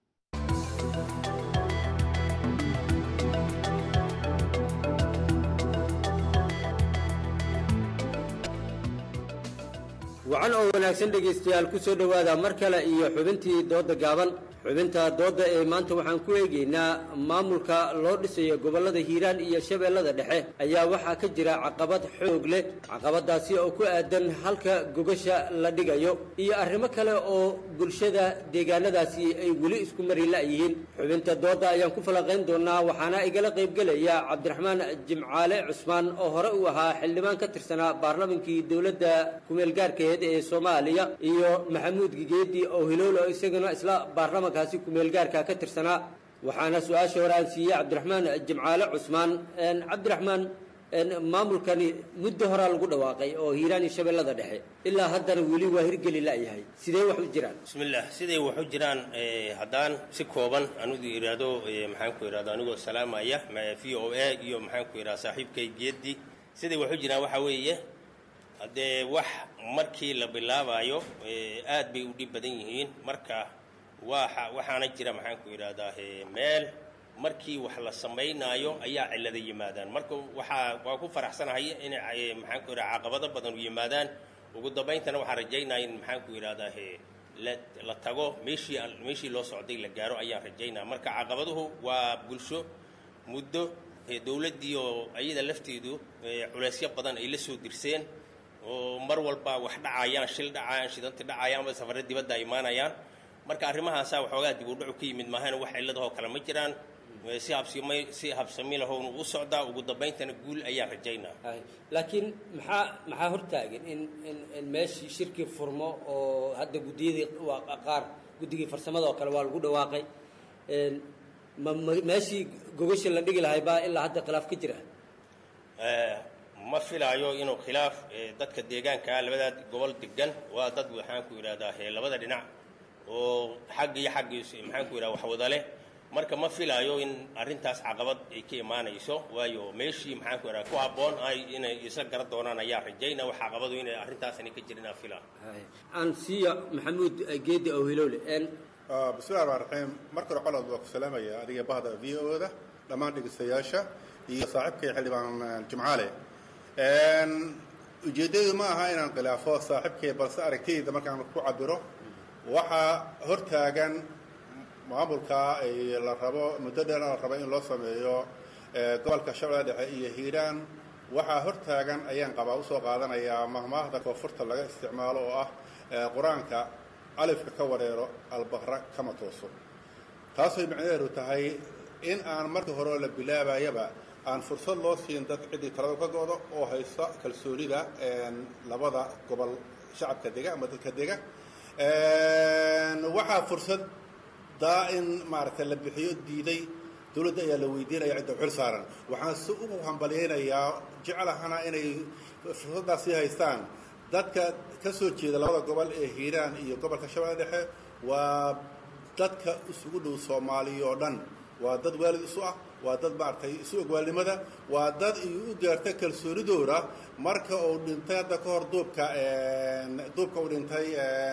wacan oo wanaagsan dhegaystayaal ku soo dhowaada mar kale iyo xubintii doodda gaaban xubinta doodda ee maanta waxaan ku eegaynaa maamulka loo dhisayo gobollada hiiraan iyo shabeellada dhexe ayaa waxaa ka jira caqabad xoog leh caqabadaasi oo ku aadan halka gogasha la dhigayo iyo arrimo kale oo bulshada deegaanadaasi ay weli isku mari la'yihiin xubinta doodda ayaan ku falanqayn doonaa waxaana igala qaybgelaya cabdiraxmaan jimcaale cusmaan oo hore u ahaa xildhibaan ka tirsanaa baarlamankii dowladda kumeelgaarkeed ee soomaaliya iyo maxamuud gigeedi oo hilool oo isaguna isla baarlamanka kaasi kumeelgaarka ka tirsanaa waxaana su-aasha hore aan siiyey cabdiraxmaan jimcaale cusmaan cabdiraxmaan maamulkani muddo horaa lagu dhawaaqay oo hiiraan iyo shabeellada dhexe ilaa haddana weli waa hirgeli la'yahay sidee wax u jiraan bismillaah siday wax u jiraan haddaan si kooban anugu idhaahdo maxaan ku idhahdo anigoo salaamaya v o a iyo maxaan ku idhahda saaxiibkay geedi siday wax u jiraan waxaa weeye haddee wax markii la bilaabayo aad bay u dhib badan yihiin marka waa waxaana jira maxaan ku idhahdaa meel markii wax la samaynaayo ayaa cillada yimaadaan marka waxaa waa ku faraxsanahay inay maxaan ku idhaha caqabado badan u yimaadaan ugu dambayntana waxaan rajaynaya in maxaan ku idhahdaa la la tago meeshii meeshii loo socday la gaaro ayaan rajaynaya marka caqabaduhu waa bulsho muddo dowladdii oo ayada lafteedu culeysyo badan ay la soo dirseen oo mar walba wax dhacayaan shil dhacayaan shidanti dhacayaan ama safarro dibadda ay imaanayaan marka arrimahaasaa waxoogaa dib u dhacu ka yimid maahana wax cilladahoo kale ma jiraan si habsimi si habsami lahown u socdaa ugu dambayntana guul ayaan rajaynaa laakiin maxaa maxaa hortaagan in in in meeshii shirkii furmo oo hadda guddiyadii waa qaar guddigii farsamada oo kale waa lagu dhawaaqay ma meeshii gogasha la dhigi lahay baa ilaa hadda khilaaf ka jira ma filaayo inuu khilaaf dadka deegaanka labadaa gobol degan waa dad waxaan ku idhahdaa labada dhinac oo xagg iyo xaggiis maxaan ku idhaha wax wada leh marka ma filaayo in arrintaas caqabad ay ka imaanayso waayo meeshii maxaan ku idhaha ku habboon ay inay isla garan doonaan ayaa rajayna wax caqabadu inay arrintaasani ka jirin aan filaa aan siiya maxamuud geedi oo hilowle bismillahi raxmaan raxiim marka hore colaad waa ku salaamaya adiga bahda v o da dhammaan dhegeystayaasha iyo saaxiibkay xildhibaan jimcaale ujeeddadu ma aha inaan khilaafo saaxiibkay balse aragtidayda markaan ku cabiro waxaa hortaagan maamulka la rabo muddo dheer la rabo in loo sameeyo gobolka shabeelle dhexe iyo hiiraan waxaa hortaagan ayaan qabaa usoo qaadanayaa mahmaahda koonfurta laga isticmaalo oo ah qur-aanka alifka ka wareero albaqra kama tooso taasay macnaheedu tahay in aan markii hore la bilaabayaba aan fursad loo siin dad ciddii talada ka go'do oo haysta kalsoonida labada gobol shacabka dega ama dadka dega waxaa fursad daa in maaragtay la bixiyo diiday dowladda ayaa la weydiinaya cidda xil saaran waxaan si ugu hambalyaynayaa jeclahana inay fursaddaasi haystaan dadka ka soo jeeda labada gobol ee hiiraan iyo gobolka shabeelle dhexe waa dadka isugu dhow soomaaliya oo dhan waa dad waalid isu ah waa dad maaragtay isu ogwaalnimada waa dad iyo u gaarta kalsoonidooda marka uu dhintay hadda ka hor duubka duubka uu dhintay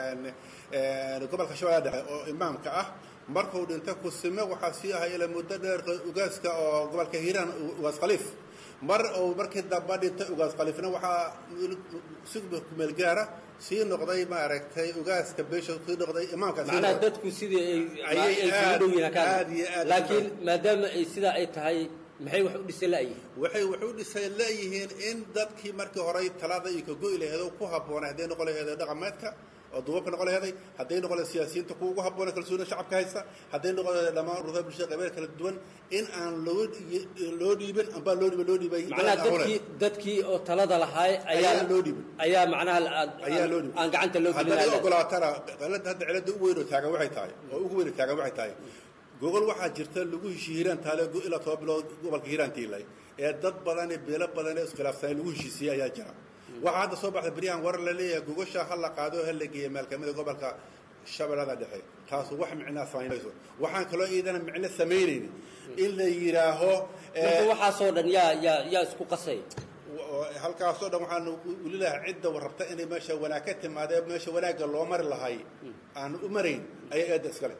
gobolka shabeelle dhexe oo imaamka ah marka uu dhintay kusime waxaa sii ahay ilaa muddo dheer ugaaska oo gobolka hiiraan ugaas khaliif mar uu markii dambe dhintay ugaas khaliifna waxaa si kumeel gaara sii noqday maaragtay ugaaska beesha sii noqday imaamka macnaha dadku sidii ay ay isugu dhow yihiin aad iyo aad laakiin maadaama ay sidaa ay tahay maxay wax u dhisay la'yihiin waxay wax u dhisay leeyihiin in dadkii markii horey talada iyo ka go'i laheed oo ku habboonay hadday noqon laheed dhaqameedka oo duubabka noqon laheeday hadday noqon laheed siyaasiyiinta kuwa ugu habboona kalsoonida shacabka haysta hadday noqon laheed dhammaan ururada bulshada qaybeed kala duwan in aan loo loo dhiibin ambaa loo dhiibin loo dhiibay macnaha dadkii dadkii oo talada lahaay ayaa loo dhiibin ayaa macnaha ayaa loo dhiibin aan gacanta loo gelin hadday ogolaatana cilada hadda cilada u weyn oo taagan waxay tahay oo ugu weyn oo taagan waxay tahay gogol waxaa jirta lagu heshiye hiiraan taale ilaa toba bilood gobolka hiiraan tiilay ee dad badan ee beelo badan ee iskhilaafsanay lagu heshiisiyey ayaa jira waxaa hadda soo baxda beryahan war la leeyahay gogosha ha la qaado ha la geeya meel kamida gobolka shabeellada dhexe taasu wax micnaa samaynayso waxaan kaloo iidana micno samaynaynin in la yidhaaho marka waxaasoo dhan yaa yaa yaa isku qasay halkaasoo dhan waxaan weli lahaa cidda rabta inay meesha wanaag ka timaadee meesha wanaagga loo mari lahay aan u marayn ayaa eedda iskale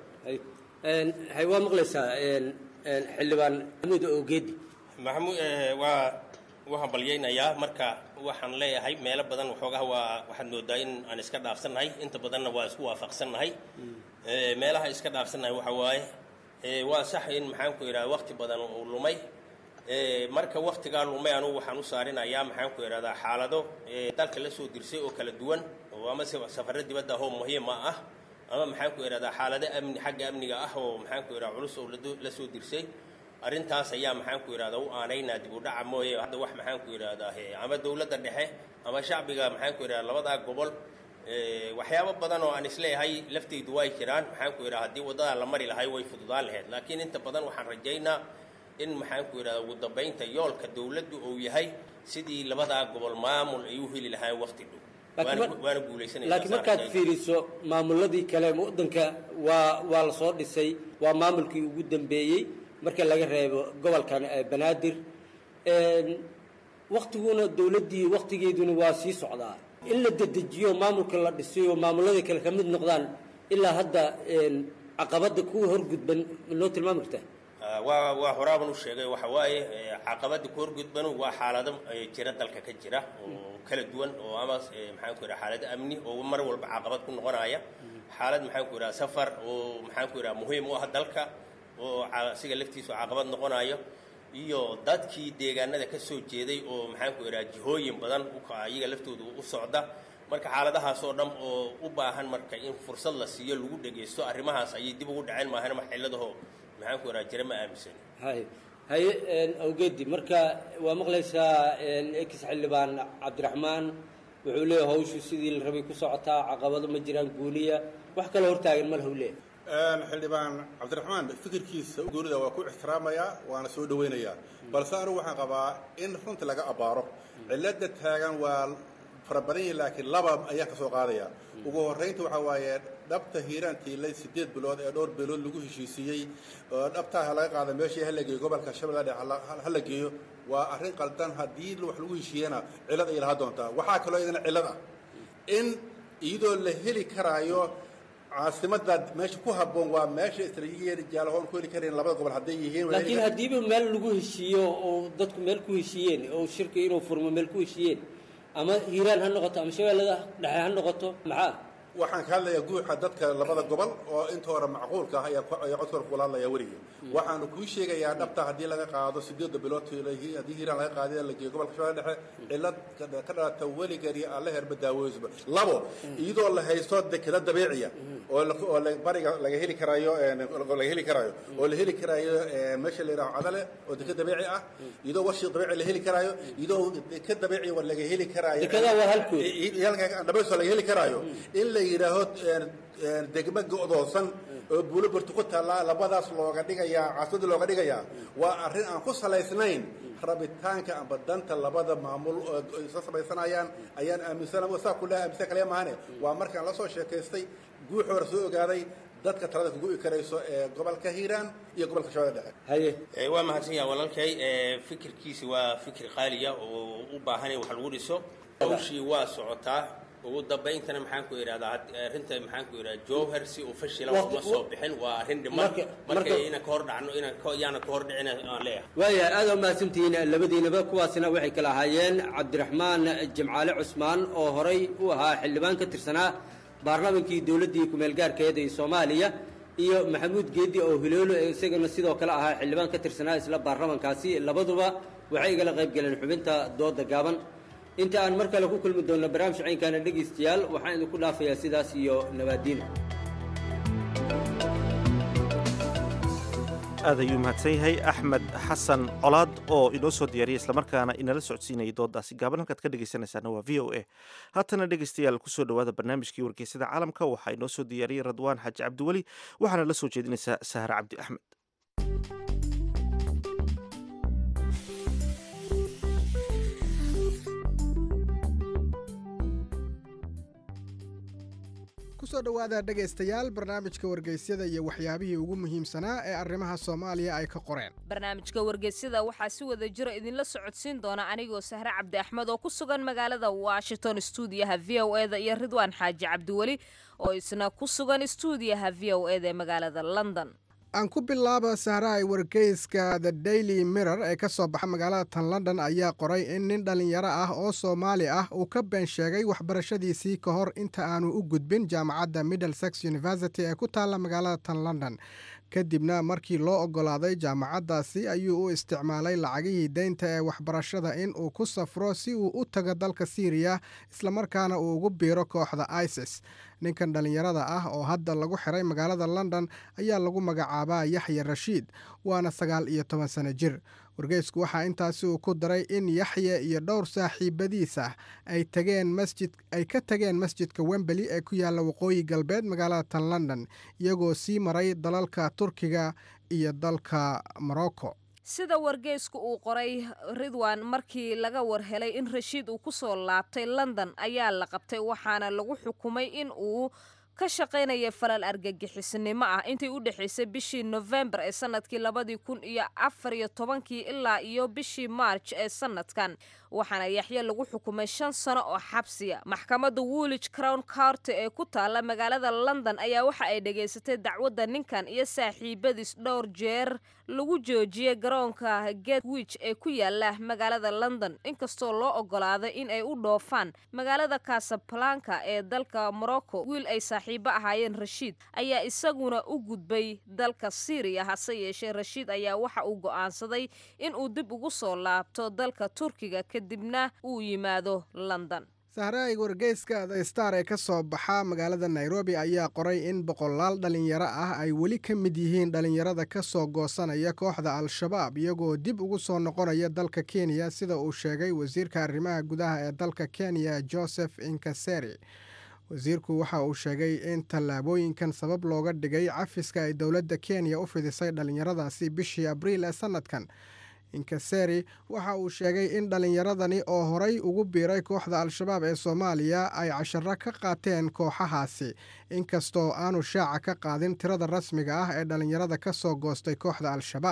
hay waa maqlaysaa xildhibaan maxamuud ogeedi maxamuud waa waxaan balyaynayaa marka waxaan leeyahay meelo badan waxoogaha waa waxaad moodaa in aan iska dhaafsannahay inta badanna waa isku waafaqsannahay meelaha iska dhaafsannahay waxa waaye waa sax in maxaan ku idhahda waqti badan uu lumay marka waktigaa lumay anugu waxaan u saarinayaa maxaan ku idhahdaa xaalado dalka la soo dirsay oo kala duwan oo ama safarro dibadda ahoo muhiima ah ama maxaan ku idhahdaa xaalado amni xagga amniga ah oo maxaan ku idhahda culus oo la soo dirsay arrintaas ayaa maxaan ku idhahdaa u aanaynaa dib u dhaca mooye hadda wax maxaan ku idhahdaa ama dowladda dhexe ama shacbiga maxaan ku idhahdaa labadaa gobol waxyaabo badan oo aan isleeyahay lafteydu way jiraan maxaan ku idhahdaa haddii waddadaa la mari lahay way fududaan lahayd laakiin inta badan waxaan rajaynaa in maxaan ku idhahdaa ugu dambaynta yoolka dowladdu uu yahay sidii labadaa gobol maamul ay u heli lahaayeen waqti dhow waana guulaysanaysaa laakiin markaad fiiriso maamuladii kale waddanka waa waa la soo dhisay waa maamulkii ugu dambeeyey marka laga reebo gobolkan banaadir waktiguna dowladdii waktigeeduna waa sii socdaa in la dedejiyo maamulka la dhisayo maamuladii kale ka mid noqdaan ilaa hadda caqabadda kuwa horgudban noo tilmaami kartaa waa waa horaaban u sheegay waxa waaye caqabada ku horgudbanu waa xaalado jira dalka ka jira oo kala duwan oo ama maxaan ku idhaha xaalado amni oo mar walba caqabad ku noqonaya xaalad maxaan ku idhaha safar oo maxaan ku idhaha muhiim u ah dalka oo asiga laftiisu caqabad noqonayo iyo dadkii deegaanada ka soo jeeday oo maxaan ku idhaha jihooyin badan iyaga laftooda u socda marka xaaladahaas oo dhan oo u baahan marka in fursad la siiyo lagu dhegaysto arrimahaas ayay dib ugu dhaceen maahan wax ciladaho maxaan ku idhaha jira ma aaminsan hay haye awgeedi marka waa maqlaysaa ex xildhibaan cabdiraxmaan wuxuu leeyahay hawshu sidii la rabay ku socotaa caqabado ma jiraan guuniya wax kaloo hortaagan ma lahu leeyahay xildhibaan cabdiraxmaan fikirkiisa goonida waa ku ixtiraamayaa waana soo dhawaynayaa balse anigu waxaan qabaa in runta laga abbaaro cilada taagan waa fara badan yihin laakiin laba ayaa ka soo qaadaya ugu horraynta waxaa waaye dhabta hiiraan tiilay siddeed bilood ee dhowr bilood lagu heshiisiiyey oo dhabtaa laga qaada meeshii hala geeyo gobolka shabeelle dhexe hala geeyo waa arrin qaldan haddii wax lagu heshiiyana cillad ay lahaa doontaa waxaa kaloo iyadana cillad ah in iyadoo la heli karaayo caasimada meesha ku habboon waa meesha istaraatiijiya jaalahoon ku heli kareen labada gobol hadday yihiin waa laakiin haddiiba meel lagu heshiiyo oo dadku meel ku heshiiyeen oo shirka inuu furmo meel ku heshiiyeen ama hiiraan ha noqoto ama shabeellada dhexe ha noqoto maxaa waxaan ka hadlayaa guuxa dadka labada gobol oo inta hore macquulka ah ayaa ku- ayaa codkooda kula hadlaya weligii waxaanu kuu sheegayaa dhabta haddii laga qaado sideedda bilood haddii hiiraan laga qaadiya la geeyo gobolka shabeelle dhexe cilad ka- ka dhalata weligani alle herba daawoysba labo iyadoo la haysto dekeda dabiiciya oo la- oo la- bariga laga heli karayo een, oo laga heli karayo oo la heli karayo een, meesha la yidhaho cadale oo deked dabiici ah iyadoo warshii dabiici la heli karayo iyadoo deked dabiici wa laga heli karayo Dekedaa waa halkood. dhabayso laga heli karayo in la yidhaaho een, een, degmo go'doosan oo buulo burti ku taallaa labadaas looga dhigayaa caasimada looga dhigayaa waa arrin aan ku salaysnayn rabitaanka amba danta labada maamul oo ay isla samaysanayaan ayaan aaminsan saa kule aaminsan kaliya maahane waa markaan la soo sheekaystay guuxoora soo ogaaday dadka talada kugu karayso ee gobolka hiiraan iyo gobolka shabeelle dhexe haye Eh, waa mahadsan yahay walaalkay Eh, fikirkiisi waa fikir qaaliya oo u baahan in wax lagu dhiso hawshii waa socotaa ugu dambayntana maxaan ku idhahdaa had- arrinta maxaan ku idhahdaa jowhar si uu fashila Waqti- uma soo bixin waa arrin dhiman Marka- marka marka- inaan ka hor dhacno inaan ka- yaana ka hor dhicin aan leeyahay waayahay aad waa mahadsantihiin labadiinaba kuwaasina waxay kala ahaayeen cabdiraxmaan jimcaale cusmaan oo horay u ahaa xildhibaan ka tirsanaa baarlamankii dowladdii ku-meelgaarkeed ee soomaaliya iyo maxamuud geedi oo hiloolo ee isagana sidoo kale ahaa xildhibaan ka tirsanaa isla baarlamankaasi labaduba waxay igala qayb galeen xubinta dooda gaaban inta aan mar kale ku kulmi doonno barnaamij caynkaana dhegaystayaal waxaan idinku dhaafayaa sidaas iyo nabaadiin aad ayuu mahadsan yahay axmed xasan colaad oo inoo soo diyaariyay islamarkaana inala socodsiinayay doodaasi gaaban halkaad ka dhegaysanaysaana waa v o a haatana dhegaystayaal kusoo dhowaada barnaamijkii wargeysada caalamka waxaa inoo soo diyaariyey radwaan xaaji cabdiweli waxaana la soo jeedinaysaa sahre cabdi axmed kusoo dhowaada dhegaystayaal barnaamijka wargeysyada iyo waxyaabihii ugu muhiimsanaa ee arrimaha soomaaliya ay ka qoreen barnaamijka wargeysyada waxaa si wada jiro idinla socodsiin doona anigoo sahre cabdi axmed oo ku sugan magaalada washington stuudiyaha v o eda iyo ridwaan xaaji cabdiweli oo isna ku sugan stuudiyaha v o eda ee magaalada london aan ku bilaaba sahraay wargeyska the daily mirror ee ka soo baxa magaalada tan london ayaa qoray in nin dhallinyaro ah oo soomaali ah uu ka been sheegay waxbarashadiisii ka hor inta aanu u gudbin jaamacadda middlesex university ee ku taalla magaalada tan london kadibna markii loo oggolaaday jaamacaddaasi ayuu u isticmaalay lacagihii deynta ee waxbarashada in uu ku safro si uu u tago dalka siiriya islamarkaana uu ugu biiro kooxda isis ninkan dhallinyarada ah oo hadda lagu xiray magaalada london ayaa lagu magacaabaa yaxya rashiid waana sagaal iyo toban sano jir wargeysku waxaa intaasi uu ku daray in yaxya iyo dhowr saaxiibadiis ah ay tageen masjid ay ka tageen masjidka wembeli ee ku yaalla waqooyi galbeed magaalada tan london iyagoo sii maray dalalka turkiga iyo dalka morocco sida wargeysku uu qoray ridwan markii laga war helay in rashiid uu ku soo laabtay london ayaa la qabtay waxaana lagu xukumay in uu ka shaqaynaya falal argagixisnimo ah intii u dhexaysay bishii nofembar ee sanadkii labadii kun iyo afar iyo tobankii ilaa iyo bishii marj ee sanadkan waxaana yaxye lagu xukumay shan sano oo xabsiya maxkamadda woolwich crown county ee ku taalla magaalada london ayaa waxa ay dhegaysatay dacwadda ninkan iyo saaxiibadiis dhowr jeer lagu joojiyey garoonka gatwich ee ku yaala magaalada london inkastoo loo ogolaaday in ay u dhoofaan magaalada casablanca ee dalka morocco wiil ay saaxiibo ahaayeen rashiid ayaa isaguna u gudbay dalka syriya hase yeeshee rashiid ayaa waxa uu go'aansaday in uu dib ugu soo laabto dalka turkiga kadibna uu yimaado london sahraay wargeyska the star ee ka soo baxa magaalada nairobi ayaa qoray in boqolaal dhalinyaro ah ay weli ka mid yihiin dhalinyarada ka soo goosanaya kooxda al-shabaab iyagoo dib ugu soo noqonaya dalka kenya sida uu sheegay wasiirka arrimaha gudaha ee dalka kenya joseph inkaseri wasiirku waxa uu sheegay in tallaabooyinkan sabab looga dhigay cafiska ay dowladda kenya u fidisay dhallinyaradaasi bishii abriil ee sannadkan inkaseri waxa uu sheegay in dhallinyaradani oo horay ugu biiray kooxda al-shabaab ee soomaaliya ay casharo ka qaateen kooxahaasi inkastoo aanu shaaca ka qaadin tirada rasmiga ah ee dhallinyarada ka soo goostay kooxda al-shabaab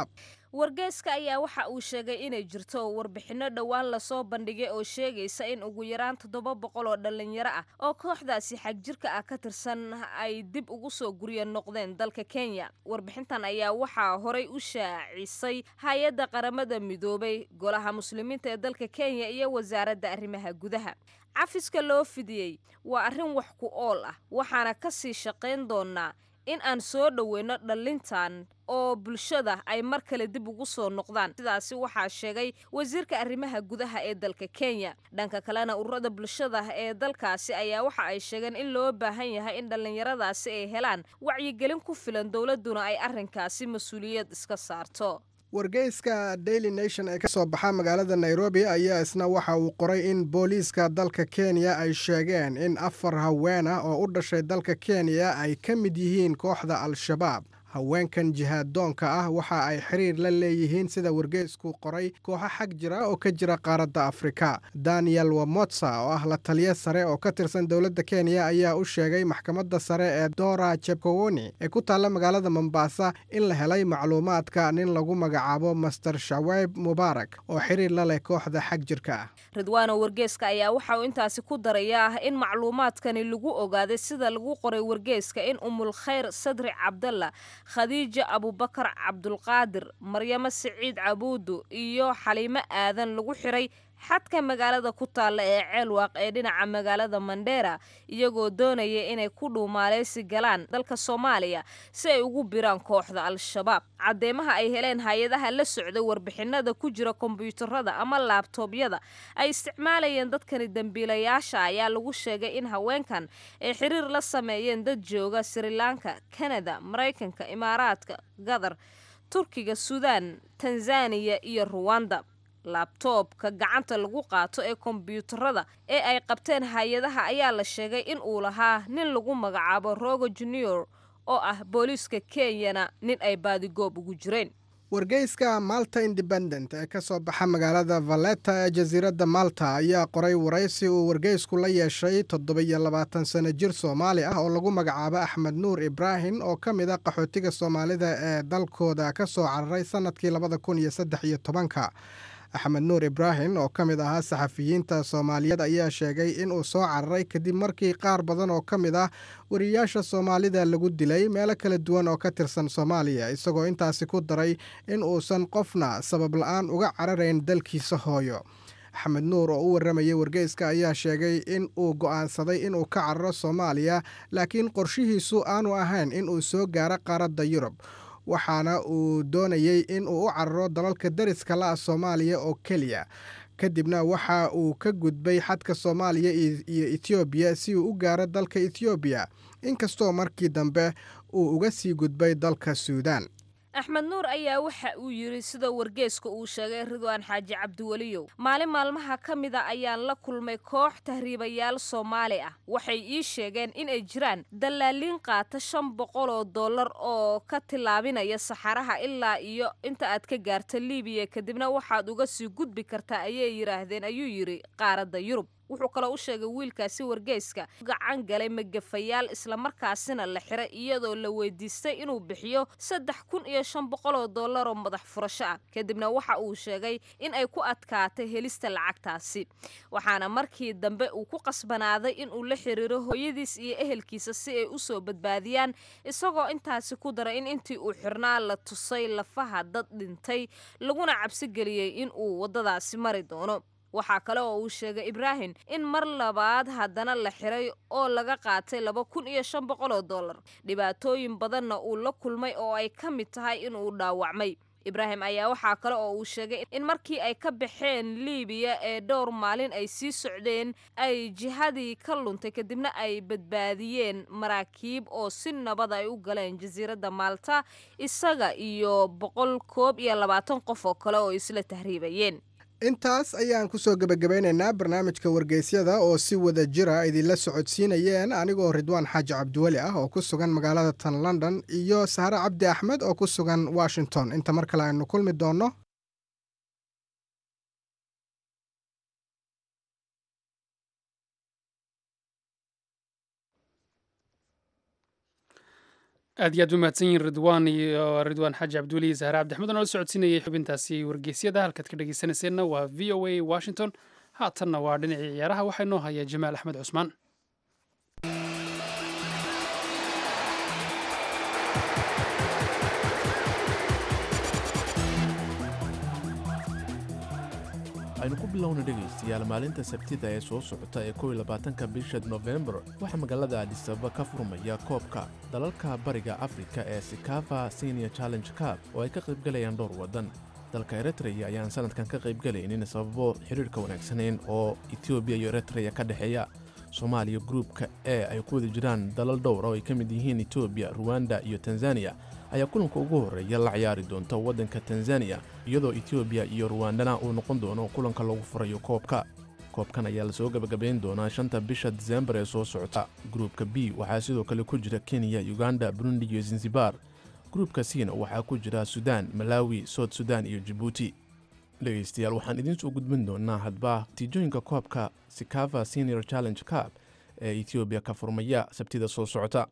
wargeyska ayaa waxa uu sheegay inay jirto warbixinno dhowaan lasoo bandhigay oo sheegaysa in ugu yaraan toddoba boqol oo dhallinyaro ah oo kooxdaasi xagjirka ah ka tirsan ay dib ugu soo gurya noqdeen dalka kenya warbixintan ayaa waxaa horay u shaacisay hay-adda qaramada midoobay golaha muslimiinta ee dalka kenya iyo wasaaradda arrimaha gudaha cafiska loo fidiyey waa arrin wax ku ool ah waxaana ka sii shaqayn doonaa in aan soo dhoweyno dhallintan oo bulshada ay mar kale dib ugu soo noqdaan sidaasi waxaa sheegay wasiirka arrimaha gudaha ee dalka kenya dhanka kalena ururada bulshada ee dalkaasi ayaa waxa ay sheegeen in loo baahan yahay in dhallinyaradaasi ay helaan wacyigelin ku filan dowladduna ay arrinkaasi mas-uuliyad iska saarto wargeyska daily nation ee ka soo baxa magaalada nairobi ayaa isna waxa uu qoray in booliiska dalka kenya ay sheegeen in afar haween ah oo u dhashay dalka kenya ay ka mid yihiin kooxda al-shabaab haweenkan jihaaddoonka ah waxa ay xiriir la leeyihiin sida wargeysku qoray kooxo xag jira oo ka jira qaaradda afrika daniel wamotsa oo ah la taliya sare oo ka tirsan dowladda kenya ayaa u sheegay maxkamadda sare ee dora jebkowoni ee ku taalla magaalada mombasa in la helay macluumaadka nin lagu magacaabo master shaweyb mubaarak oo xiriir la leh kooxda xag jirka ah ridwaano wargeeska ayaa waxa uu intaasi ku darayaa in macluumaadkani lagu ogaaday sida lagu qoray wargeeska in umul khayr sadri cabdalla khadiija abubakar cabdulqaadir maryamo siciid cabuudu iyo xaliimo aadan lagu xiray xadka magaalada ku taalla ee ceelwaaq ee dhinaca magaalada mandheera iyagoo doonaya inay ku dhuumaaleysi galaan dalka soomaaliya si ay ugu biraan kooxda al-shabaab caddeemaha ay heleen hay-adaha la socday warbixinada ku jira kombyuutarada ama laabtoobyada ay isticmaalayeen dadkani dembiilayaasha ayaa lagu sheegay in haweenkan ay xiriir la sameeyeen dad jooga srilanka kanada maraykanka imaaraadka gadar turkiga suudaan tanzaniya iyo ruwanda laabtoobka gacanta lagu qaato ee kombyuutarada ee ay qabteen hay-adaha ayaa la sheegay in uu lahaa nin lagu magacaabo rogo junior oo ah booliiska kenyana nin ay baadigoob ugu jireen wargeyska malta independent ee ka soo baxa magaalada valeta ee jasiiradda malta ayaa qoray waraysi uu wargeysku la yeeshay toddoba-iyo labaatan sano jir soomaali ah oo lagu magacaabo axmed nuur ibraahim oo ka mid a qaxootiga soomaalida ee dalkooda ka soo cararay sannadkii labada kun iyo saddex iyo tobanka axmed nuur ibraahim oo ka mid ahaa saxafiyiinta soomaaliyeed ayaa sheegay inuu soo cararay kadib markii qaar badan oo ka mid ah wariyaasha soomaalida lagu dilay meelo kala duwan oo ka tirsan soomaaliya isagoo intaasi ku daray in uusan qofna sabab la-aan uga cararayn dalkiisa hooyo axmed nuur oo u warramayay wargeyska ayaa sheegay in uu go'aansaday inuu ka cararo soomaaliya laakiin qorshihiisu aanu ahayn inuu soo gaaro qaaradda yurub waxaana uu doonayey in uu u cararo dalalka dariska la ah soomaaliya oo keliya kadibna waxa uu ka gudbay xadka soomaaliya iyo etoobiya si uu u gaaro dalka etoobiya inkastoo markii dambe uu uga sii gudbay dalka suudaan axmed nuur ayaa waxa uu yidhi sida wargeeska uu sheegay ridwaan xaaji cabdiweliyow maalin maalmaha ka mida ayaan la kulmay koox tahriibayaal soomaali ah waxay ii sheegeen inay jiraan dallaaliin qaata shan boqol oo dollar oo ka tillaabinaya saxaraha ilaa iyo inta aad ka gaarta liibiya kadibna waxaad uga sii gudbi kartaa ayay yidhaahdeen ayuu yidhi qaaradda yurub wuxuu kaloo u sheegay wiilkaasi wargeyska gacan galay magafayaal islamarkaasina la xiray iyadoo la weydiistay inuu bixiyo saddex kun iyo shan boqol oo dollar oo madax furasho ah kadibna waxa uu sheegay in ay ku adkaatay helista lacagtaasi waxaana markii dambe uu ku qasbanaaday inuu la xiriiro hooyadiis iyo ehelkiisa si ay usoo badbaadiyaan isagoo intaasi ku daray in intii uu xirnaa la tusay lafaha dad dhintay laguna cabsi geliyey in uu waddadaasi mari doono waxaa kale oo uu sheegay ibraahim in mar labaad haddana la xiray oo laga qaatay laba kun iyo shan boqol oo dollar dhibaatooyin badanna uu la kulmay oo ay ka mid tahay inuu dhaawacmay ibraahim ayaa waxaa kale oo uu sheegay in markii ay ka baxeen liibiya ee dhowr maalin ay sii socdeen ay jihadii ka luntay kadibna ay badbaadiyeen maraakiib oo si nabad ay u galeen jasiiradda maalta isaga iyo boqol koob iyo labaatan qof oo kale oo isla tahriibayeen intaas ayaan ku soo gebagabaynaynaa barnaamijka wargeysyada oo si wada jira idinla socodsiinayeen anigoo ridwaan xaaji cabdiweli ah oo ku sugan magaalada tan london iyo sahre cabdi axmed oo ku sugan washington inta mar kale aynu kulmi doonno aad iyo aad u mahadsan yihin ridwaan iyo ridwaan xaaji cabduuli zahre cabdixmed oo nala socodsiinayay xubintaasi wargeysyada halkaad ka dhegeysanayseena waa v o a washington haatanna waa dhinacii ciyaaraha waxaa inoo haya jamaal axmed cusmaan aynu ku bilowna dhegaystayaal maalinta sabtida ee soo socota ee kow iyo labaatanka bisha nofembar waxaa magaalada adisababa ka furmaya koobka dalalka bariga afrika ee sikafa senior challenge cup oo ay ka qaybgalayaan dhowr waddan dalka eritreya ayaan sanadkan ka qaybgalaynin sababo xidhiirhka wanaagsanayn oo etoobiya iyo eritreya ka dhexeeya soomaaliya gruupka e ay ku wada jiraan dalal dhowra oo ay ka mid yihiin etoobiya ruwanda iyo tanzaniya ayaa kulanka ugu horreeya la ciyaari doonta waddanka tanzaniya iyadoo etoobiya iyo ruwandana uu noqon doono kulanka lagu furayo koobka koobkan ayaa lasoo gebagabayn doonaa shanta bisha disembar ee soo socota gruupka b waxaa sidoo kale ku jira kenya uganda burundi iyo zanzibar gruupka cna waxaa ku jira sudan malawi soud sudan iyo jibuuti dhegaystayaal waxaan idiin soo gudbin doonaa hadba natiijooyinka koobka sikafa senior challenge cup ee etoobiya ka furmaya sabtida soo socota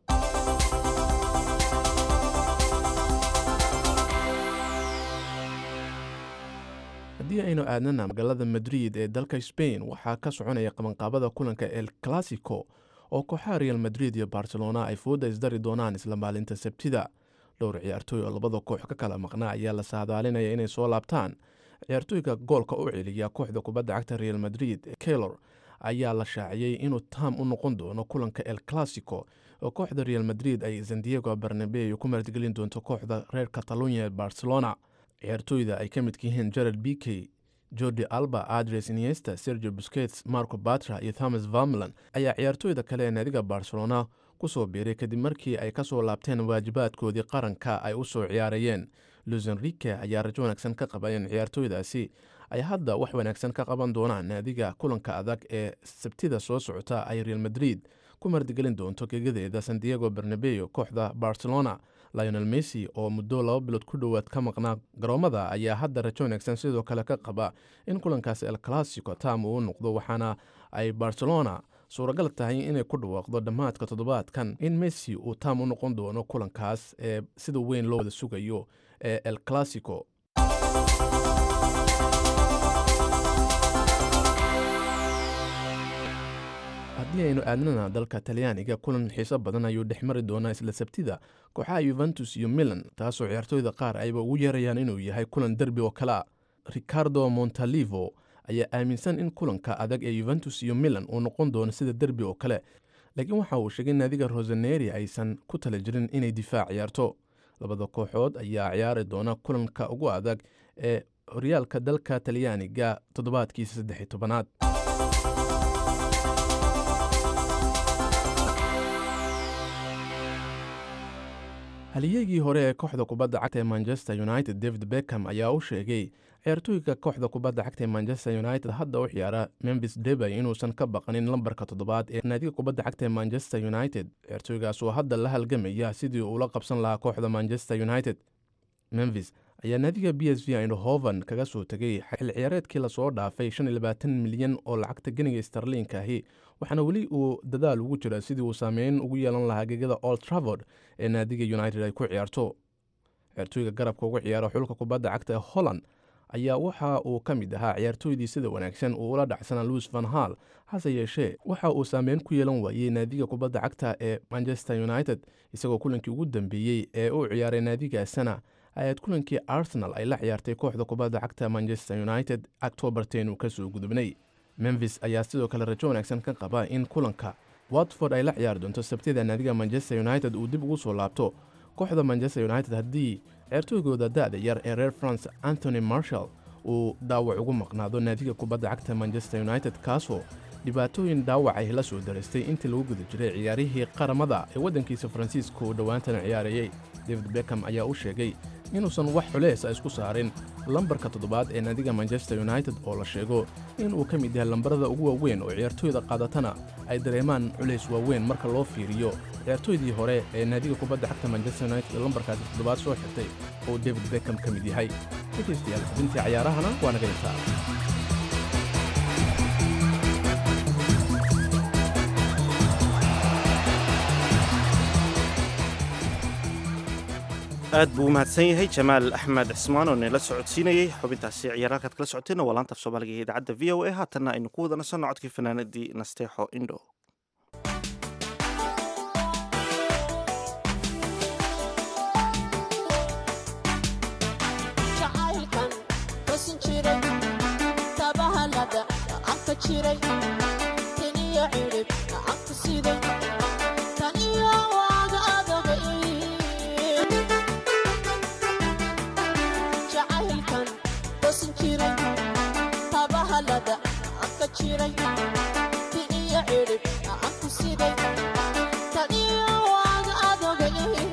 haddii aynu aadnana magaalada madrid ee dalka sbain waxaa ka soconaya qabanqaabada kulanka el classico oo kooxaha real madrid iyo barcelona ay fooda isdari doonaan isla maalinta sabtida dhowr ciyaartooy oo labada koox ka kala maqnaa ayaa la saadaalinaya inay soo laabtaan ciyaartooyga goolka u celiya kooxda kubadda cagta real madrid keylor ayaa la shaaciyey inuu taam u noqon doono kulanka el classico oo kooxda real madrid ay sandiego barnabeu ku martigelin doonto kooxda reer catalunya ee barcelona ciyaartooyda ay ka midka yihiin jared bikey jordi alba adres iniesta sergio busquets marco batra iyo thomas vamlan ayaa ciyaartooyda kale ee naadiga barcelona ku soo biiray kadib markii ay ka soo laabteen waajibaadkoodii qaranka ay u soo ciyaarayeen luis enrique ayaa rajo wanaagsan ka qaba in ciyaartooydaasi ay hadda wax wanaagsan ka qaban doonaan naadiga kulanka adag ee sabtida soo socota ay real madrid ku mardigelin doonto gegadeeda sandiego bernabeo kooxda barcelona lionel messi oo muddo laba bilood ku dhowaad ka maqnaa garoomada ayaa hadda rajo wanaagsan sidoo kale ka qaba in kulankaas el classico taam uu noqdo waxaana ay barcelona suuragal tahay inay ku dhawaaqdo dhammaadka toddobaadkan in messi uu taam u noqon doono kulankaas ee sida weyn loo wada sugayo ee el classico haddii aynu aadnana dalka talyaaniga kulan xiiso badan ayuu dhex mari doonaa isla sabtida kooxaha yuventus iyo milan taasoo ciyaartooyda qaar ayba ugu yeerayaan inuu yahay kulan derbi oo kale a ricardo montalivo ayaa aaminsan in kulanka adag ee yuventus iyo milan uu noqon doono sida derbi oo kale laakiin waxa uu sheegay naadiga roseneri aysan ku tala jirin inay difaac ciyaarto labada kooxood ayaa ciyaari doona kulanka ugu adag ee horyaalka dalka talyaaniga toddobaadkiisa saddex tobanaad haliyegii hore ee kooxda kubadda cagta ee manchester united david beckham ayaa u sheegay ciyaartooyga kooxda kubadda cagta ee manchester united hadda u ciyaara memphis debay inuusan ka baqanin lambarka toddobaad ee naadiga kubadda cagta ee manchester united ciyaartooygaas oo hadda la halgamaya sidii uula qabsan lahaa kooxda manchester united memphis ayaa naadiga b s v indhoven kaga soo tegay xil ciyaareedkii lasoo dhaafay milyan oo lacagta geniga starliinka ahi waxaana weli uu dadaal ugu jira sidii uu saameyn ugu yeelan lahaa gegada old travord ee naadiga united ay ku ciyaarto ciyaartooyga garabka ugu ciyaara xulka kubadda cagta ee holland ayaa waxa uu ka mid ahaa ciyaartooydii sida wanaagsan uu ula dhacsana louis van hall hase yeeshee waxa uu saameyn ku yeelan waayey naadiga kubadda cagta ee manchester united isagoo kulankii ugu dambeeyey ee uu ciyaaray naadigaasana ayaad kulankii arsenal ay la ciyaartay kooxda kubadda cagta manchester united octobarten uu kasoo gudubnay memphis ayaa sidoo kale rajo wanaagsan ka qaba in kulanka watford ay la ciyaari doonto sabtida naadiga manchester united uu dib ugu soo laabto kooxda manchester united haddii ciyaartooygooda da-da yar ee reer france antony marshall uu dhaawac ugu maqnaado naadiga kubadda cagta manchester united kaasoo dhibaatooyin dhaawac ay la soo daraystay intii lagu guda jiray ciyaarihii qaramada ee waddankiisa faransiiska uu dhowaantana ciyaarayey david beckham ayaa u sheegay inuusan wax culeesa isku saarin lambarka toddobaad ee naadiga manchester united oo la sheego inuu ka mid yahay lambarada ugu waaweyn oo ciyaartooyda qaadatana ay dareemaan culays waaweyn marka loo fiiriyo ciyaartooydii hore ee naadiga kubadda cagta manchester united ee lambarkaasi toddobaad soo xirtay oo david beckham ka mid yahay dhegaystayaal xubintii cayaarahana waa naga intaa aad buu u mahadsan yahay jamaal axmed cismaan oo nala socodsiinayey xubintaasi ciyaar halkaad kala socoteenna waa laanta af soomaaliga ee idaacadda v o a haatanna aynu ku wada nasanno codkii fanaanadii nasteexo indho jacaylkan basin jiray tabahalada anka jiray taniyo cirib anku siday taniyo waaga adogay jacaylkan basin jiray tabahalada anka jiray taniyo cirib anku siday taniyo waaga adogay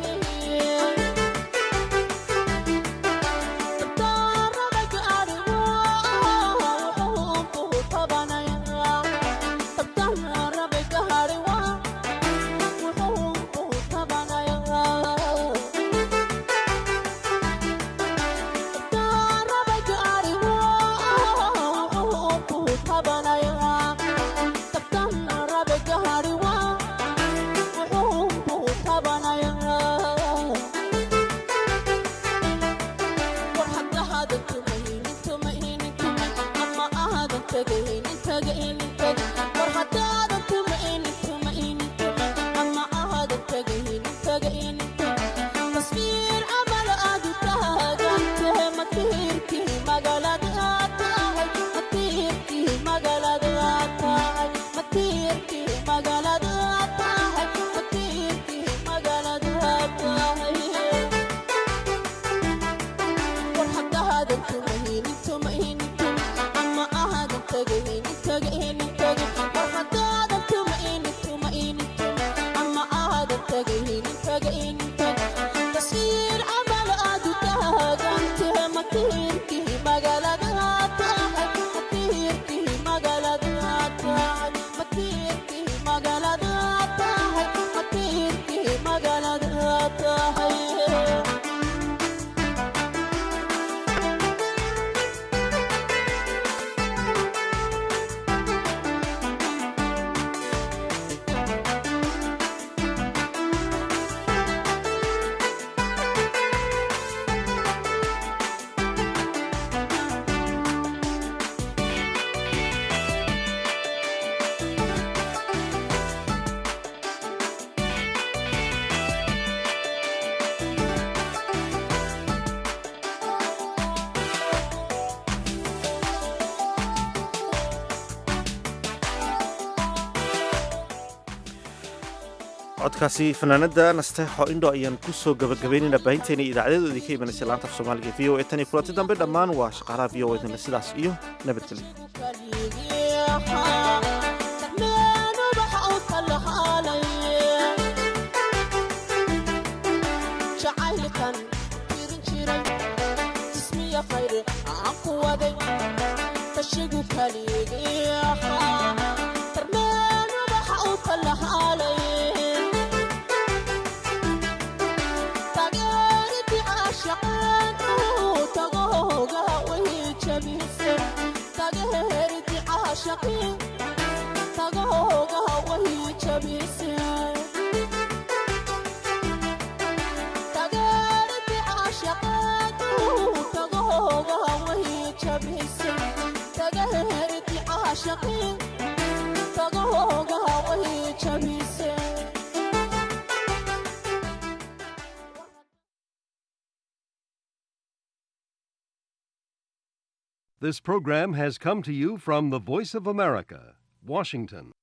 codkaasi fanaanada nasteexo indho ayaan ku soo gabagabaynayna baahinteena idaacadeedoodii ka imanaysay laanta af soomaaliga v o a tan iyo kulanti dambe dhammaan waa shaqaalaha v o edna sidaas iyo nabadgelyo jacaylkan tirin jiray jismiya khayr aan ku waday tashigu kaligii ahaa tarmeenu waxa uu kala haalay tageeridi caashaqeen uu tagooga way jabise tageeridi caashaqeen tagooga way jabise This program has come to you from the Voice of America, Washington.